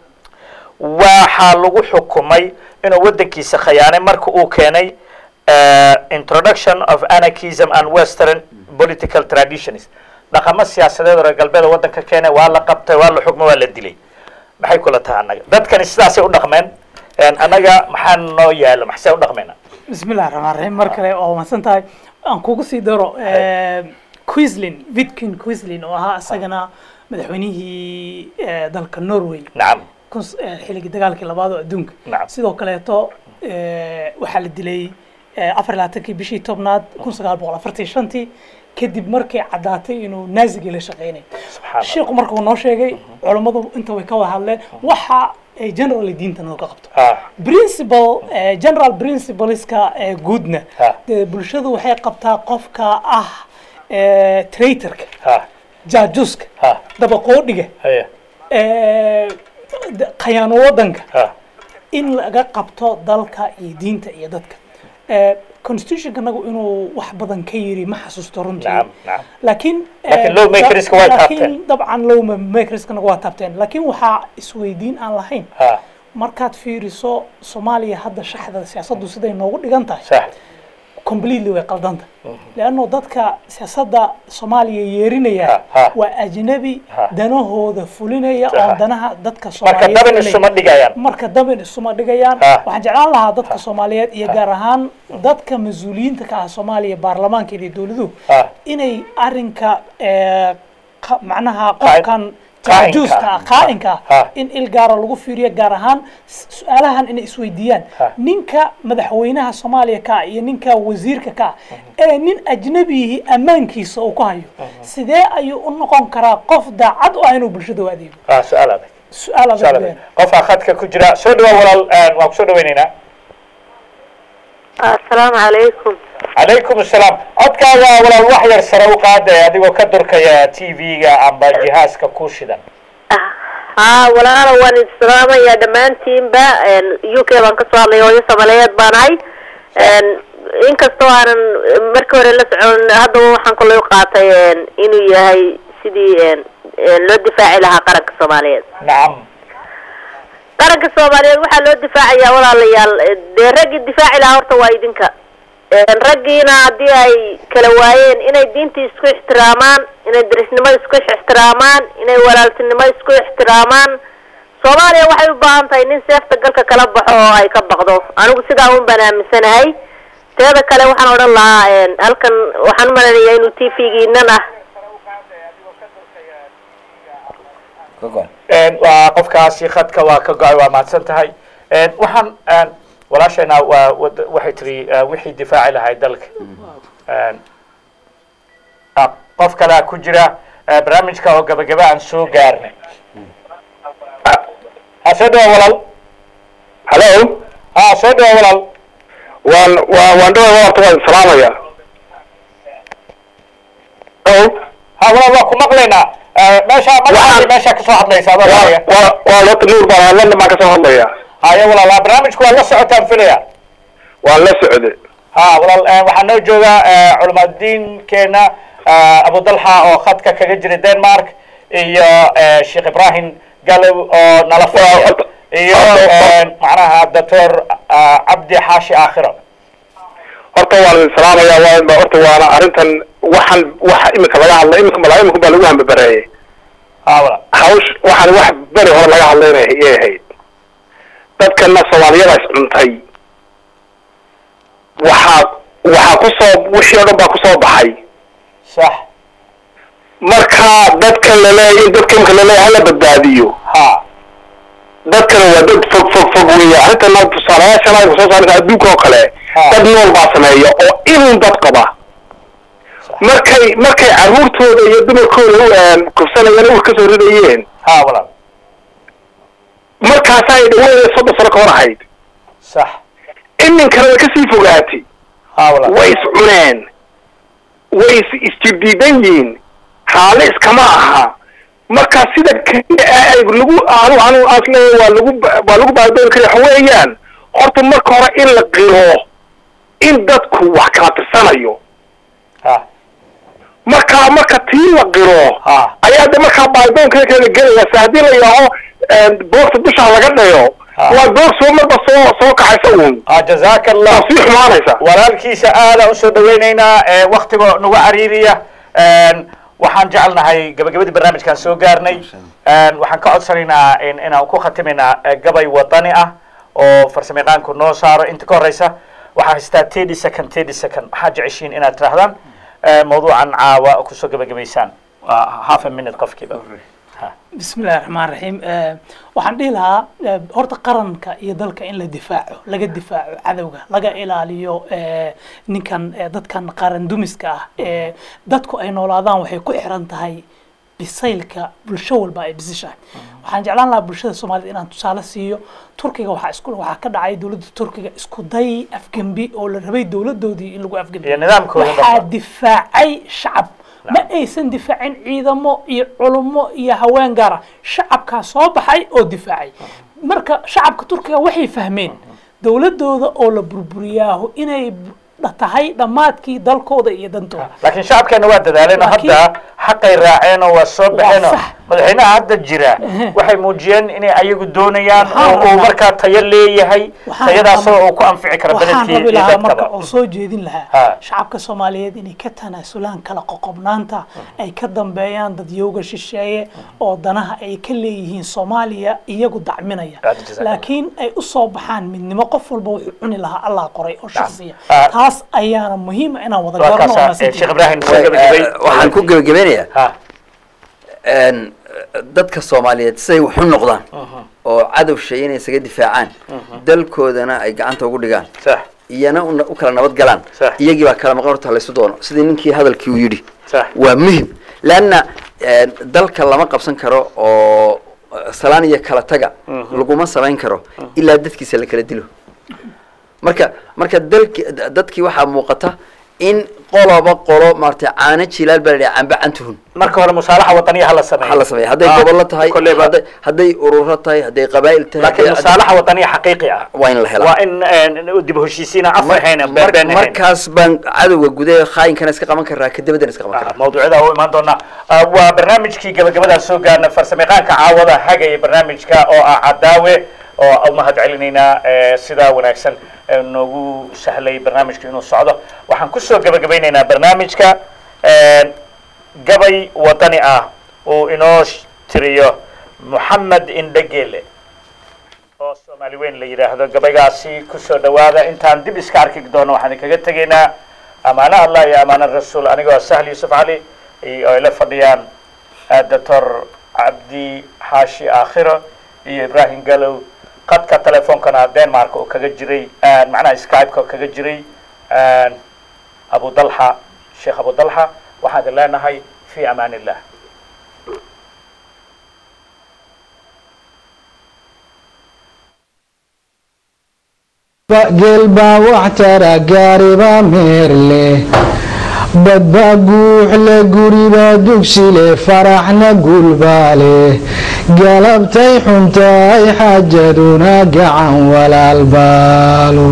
waxaa lagu xukumay inuu wadankiisa khayaanay marka uu keenay eh, introduction of anarchism and western political traditions dhaqamo siyaasadeed oo reer galbeeda wadanka keenay waa la qabtay waa la xukmay waa la dilay maxay kula tahay annaga dadkani sidaasay u dhaqmeen En annaga maxaa noo yaalo maxsee u dhaqmeyna bismillahi raxmaan raxiim mar kale waa mahadsan tahay aan kugu sii daro quislin vitkin quislin oo ahaa isagana madaxweynihii eh, dalka norway nacam kun- eh, xilligii dagaalkii labaad oo adduunka Nacam. sidoo kaleeto eh, waxaa la dilay eh, afar iyo labaatankii bishii tobnaad kun sagaal boqol afartan iyo shantii kadib markay caddaatay inuu naazigii la shaqeynay subxaan allah sheekhu markuu noo sheegay culammadu inta way ka wada hadleen waxa ay generally diinta nooga qabto Ah, principal eh, general principleska eh, guudna Ha. dee bulshadu waxay qabtaa qofka ah eh, traitorka ha jaajuuska ha dabaqoodhiga haya eh, d- khayaano waddanka ha in laga qabto dalka iyo diinta iyo dadka Eh, constitutionkanagu inuu wax badan ka yiri ma xasuusto runtii nacam nacam laakiin Laakiin eh, lawmakerska way laakiin taabteen. dabcan lawmakerskanagu waa taabteen laakiin waxaa isweydiin aan lahayn ha markaad fiiriso soomaaliya hadda shaxda siyaasaddu siday noogu dhigan tahay sax completely way qaldanta leanno dadka siyaasadda soomaaliya yeerinaya Ha, ha. waa ajnabi Ha. danahooda fulinaya Ha. oo danaha dadka marka soomaaliyeed dabin fulinaya. isuma dhigayaan marka dabin isuma dhigayaan Ha. waxaan jeclaan lahaa dadka soomaaliyeed iyo gaar ahaan dadka mas-uuliyiinta ka ah soomaaliya baarlamaanka iyo dowladuhu Ha. inay arinka eh, qa- macnaha Qaa- qofkan qaa'inka jaajuuska ah. ah qaa'inka ah Ha. in il gaara lagu fiiriyo gaar ahaan s- su-aalahan inay isweydiiyaan Ha. ninka madaxweynaha soomaaliya ka ah iyo ninka wasiirka ka ah ee nin ajnabihi ammaankiisa uu ku hayo sidee ayuu u noqon karaa qof daacad u ah inuu bulshada u adeego ha su-aal adag su-aal adag su-aal adag weeyaan. qofaa khadka ku jira soo dhawaa walaal een, waan kusoo dhaweyneynaa asalaamu calaykum calaykum asalaam codkaaga walaal wax yar sare u qaadaya adigoo ka durkaya t v-ga amba jihaaska ku shidan haa walaalo waan islaamayaa dhammaantiinba u k baan kasoo hadlay hooyo soomaaliyeed baan ahay inkastoo aanan markii hore la socon haddaba waxaan kaloo u qaatay inuu yahay sidii loo difaaci lahaa qaranka soomaaliyeed nacam qaranka soomaaliyeed waxaa loo difaacayaa walaalayaal dee raggii difaaci lahaa horta waa idinka raggiina haddii ay kala waayeen inay diintii isku ixtiraamaan inay darisnimo isku ixtiraamaan inay walaaltinimo isku ixtiraamaan soomaaliya waxay u baahan tahay nin seefta galka kala baxo oo ay ka baqdo anigu sidaa un baan aaminsanahay teeda kale waxaan odhan lahaa halkan waxaan u malaynayaa inuu t v-giinan ah ka go-an Een, waa qofkaasi khadka waa ka go-ay waa mahadsan tahay Een, waxaan een, walaashayna waa wad- waxay tiri eh, wixii difaaci lahay dalka Een, ah, qof kalea ku jira eh, barnaamijka oo gabagaba aan soo gaarnay ha soo dhawa walaal hallo ha soo dhawa walaal waan waa waan dhawa horta waan salaamaya hallo ha walaal waa ku maqlaynaa Eh, meesha magacaadi meesha kasoo hadlaysa adoo waa haya waa waa horta nuur baan hadlana baan kasoo hadlaya haya walaal ah, barnaamijku waa la socotaan filaya waan la socde ha walaal eh, waxaa noo jooga eh, culimadiinkeena eh, abu dalxa oo khadka kaga jira denmark iyo eh, sheekh ibrahim galow oo nala fadhiya horta- iyo horta- eh, macnaha doctor eh, cabdi xaashi aakhiro horta waan idin salaamaya waa horta waana arrintan waxaan waxa imika laga hadlay imika malaa imika baa lagu hambabareeyey ha walaal hawsh waxaan wax beri hore laga hadlaynay iyay ahayd dadkana soomaaliyada is cuntay waxaa waxaa kusoo wixii o dhan baa kusoo baxay sax marka dadka laleeya in dadka imika laleeya hala badbaadiyo ha dadkana waa dad fog fog fog weya arrintana tusaalayaashan aynu soo saaraysa adduunka oo kale Ha. dad nool baa sameeya oo inun dad qaba markay markay carruurtooda iyo dumarkooda u een, kufsanayeen ur kasoo ridayeen ha walaal markaasa ay dhaweynaya soddon sano ka hor ahayd sax iminkana way kasii fogaatay ha walaal way is cuneen way is isjirdiidan yihiin xaale iskama aha marka sida keliya ee ay lagu anu anu asleeya waa lagu ba- waa lagu baadoon kara waxa weeyaan horta marka hore in la qiro in dadku wax kala tirsanayo ha marka marka tii la qiro ha ayaa de markaa baadoonka kala gelaya se haddii la yidhaaho boogta dusha laga dhayo Ah. waa boog soo marba soo soo kacaysa uun ha jazaaka allah waa sii xumaanaysa walaalkiisa aada usoo dhaweyneynaa ee waktiga nagu cariiriya Een, waxaan jecelnahay gabagabadii barnaamijkaan soo gaarnay Een, waxaan ka codsanaynaa in inaan ku khatimaynaa eh, gabay wadani ah oo farsamayaqaanku noo saaro inta ka horeysa waxaa haystaa thirty second thirty second waxaad jeceshiin inaad tirahdaan eh, mawduucan caawa kusoo gabagabaysaan waa half a minute qofkiiba بسم الله الرحمن الرحيم آه، waxaan dhihi lahaa آه، horta qaranka iyo dalka in la difaaco laga difaaco cadowga laga ilaaliyo آه، ninkan آه، dadkan qaran dumiska ah ee dadku ay noolaadaan waxay ku xiran tahay bisaylka bulsho walba ay bisishahay waxaan jeclaan lahaa bulshada soomaalida inaan tusaale siiyo turkiga waxaa isku waxaa ka dhacay dowladda turkiga isku day afgembi oo la rabay dowladoodii in lagu afgembi iyo nidaamkooda waxaa dhanba. difaacay shacab ma aysan difaacin ciidamo iyo culummo iyo haween gaara shacabkaa soo baxay oo difaacay marka shacabka turkiga waxay fahmeen dowladooda oo la burburiyaahu inay b- tahay dhammaadkii dalkooda iyo dantooda laakiin shacabkeena waa dadaaleen oo Laakiin- hadda xaqay raaceen oo waa soo baxeen oo sax. madaxweynaha hadda jira waxay muujiyeen inay ayagu doonayaan Waxaan oo uu rabaa- markaa tayo leeyahay Waxaan tayadaasoo rabaa- uu ku anfici karo waxaan beledkii rabi iyo lahaa marka dadkaba oo soo jeedin lahaa Ha. shacabka soomaaliyeed inay ka tanaasulaan kala qoqobnaanta ay ka dambeeyaan dadyooga shisheeye oo danaha ay ka leeyihiin soomaaliya iyagu dacminaya Aad jazakallah. laakiin ay u soo baxaan midnimo qof walba wuxuu cuni lahaa allah qoray oo shaksiya Ah. taas ayaana muhiima inaan wada waa garno oo kaasa eh, maasantihiin. sheekh ibraahim soo Eh, gabagabay waxaan ku gebagabeynayaa ha een, dadka soomaaliyeed siday wax u noqdaan oo cadow shay inay isaga difaacaan dalkoodana ay gacanta ugu dhigaan sax iyana u u kala nabad galaan Sax. iyagii baa kala maqan horta laysu doono sidii ninkii hadalkii uu yidhi sax waa muhim leanna een, dalka lama qabsan karo oo salaan iyo kala taga laguma samayn karo ilaa dadkiisa la kala dilo marka marka dalki dadkii waxaa muuqata in qoloba qolo maaragtay caano jilaal baa la yidhaha camba cantuhun marka hore musaalaxa wadaniya hala sameeyo waxaa la sameeya hadday Ah, gobollo tahay kolleyba. hadday hadday ururo tahay hadday qabaa'il tahay laakiin hadday- musaalaxa wadaniya xaqiiqi ah waa in la helaa waa in eh, dib u heshiisiina af Mar- ahayn mar- been ahayn markaas baan cadowga gudaha khaayinkana iska qaban karaa kadabadana iska qaban karaa mawduucyada u imaan doonaa Ah, waa barnaamijkii gabagabadaa soo gaarna farsamayaqaanka caawada hagaya barnaamijka oo ah cadaawe oo u mahad celinaynaa eh, sidaa wanaagsan ee noogu sahlay barnaamijka inuu socdo waxaan kusoo gabagabaynaynaa barnaamijka eh, gabay wadani ah uu inoo sh- tiriyo moxamed indhegele oo soomaali weyn la yidhaahdo gabaygaasi kusoo dhawaada intaan dib iska arki doono waxaan kaga tegaynaa amaano allah iyo amaano rasuul anigoo sahli yusuf cali iyo ay la fadhiyaan ah, doctor cabdi xaashi aakhiro iyo ibrahim galow qadka telefoonkana denmark oo kaga jiray ah, macnaha skype-ka oo kaga jiray ah, abu dalxa sheekh abu dalxa waxaan idin leenahay fi amaan illah geel baa wax tara gaariba meer leh badbaa guux leh guriba dugsi leh faraxna gulbaa leh galabtay xuntaay xaajaduna gacan walaal baalo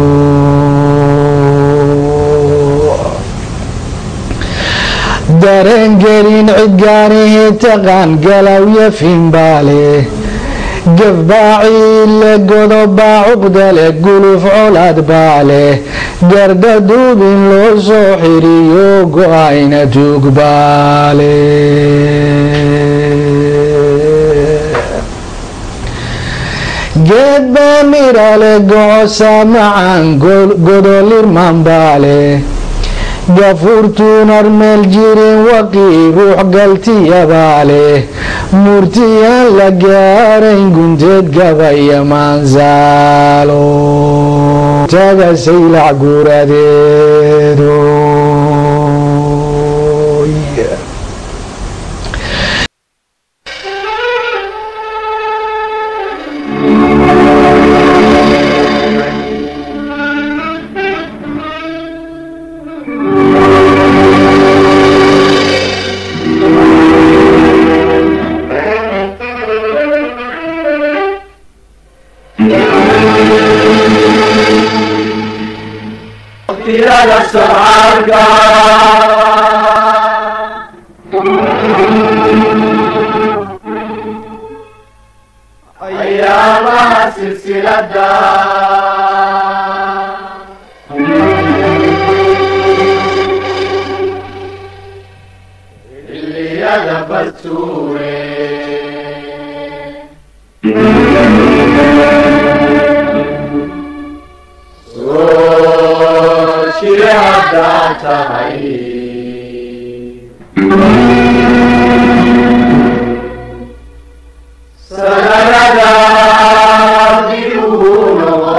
dareen gelin cid gaanihi taqaan galawya finbaale gef baa ciille godob baa cuqda leh guluf colaad baa leh gardha duubin loo soo xiriyo go-ayna tuug baa leh geed baa mira leh gocosa macaan godolirman baa leh gafuurtuun armeel jirin waqii ruux galtiyabaa leh murtiyaan la gaarayn gunteed gabaya maansaalo taga saylac guuradeedo tirada socaalka ayaamaha silsilada xilliyada bastuure soo shire haddaa tahay sanadada dib ugu noqo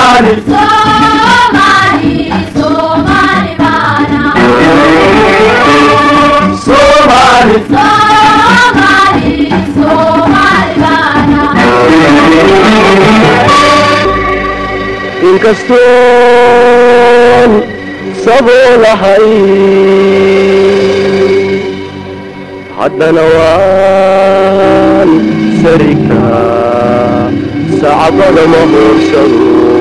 Somali Somali inkastoon saboolahay haddana waan sarika sacbada ma hoorsado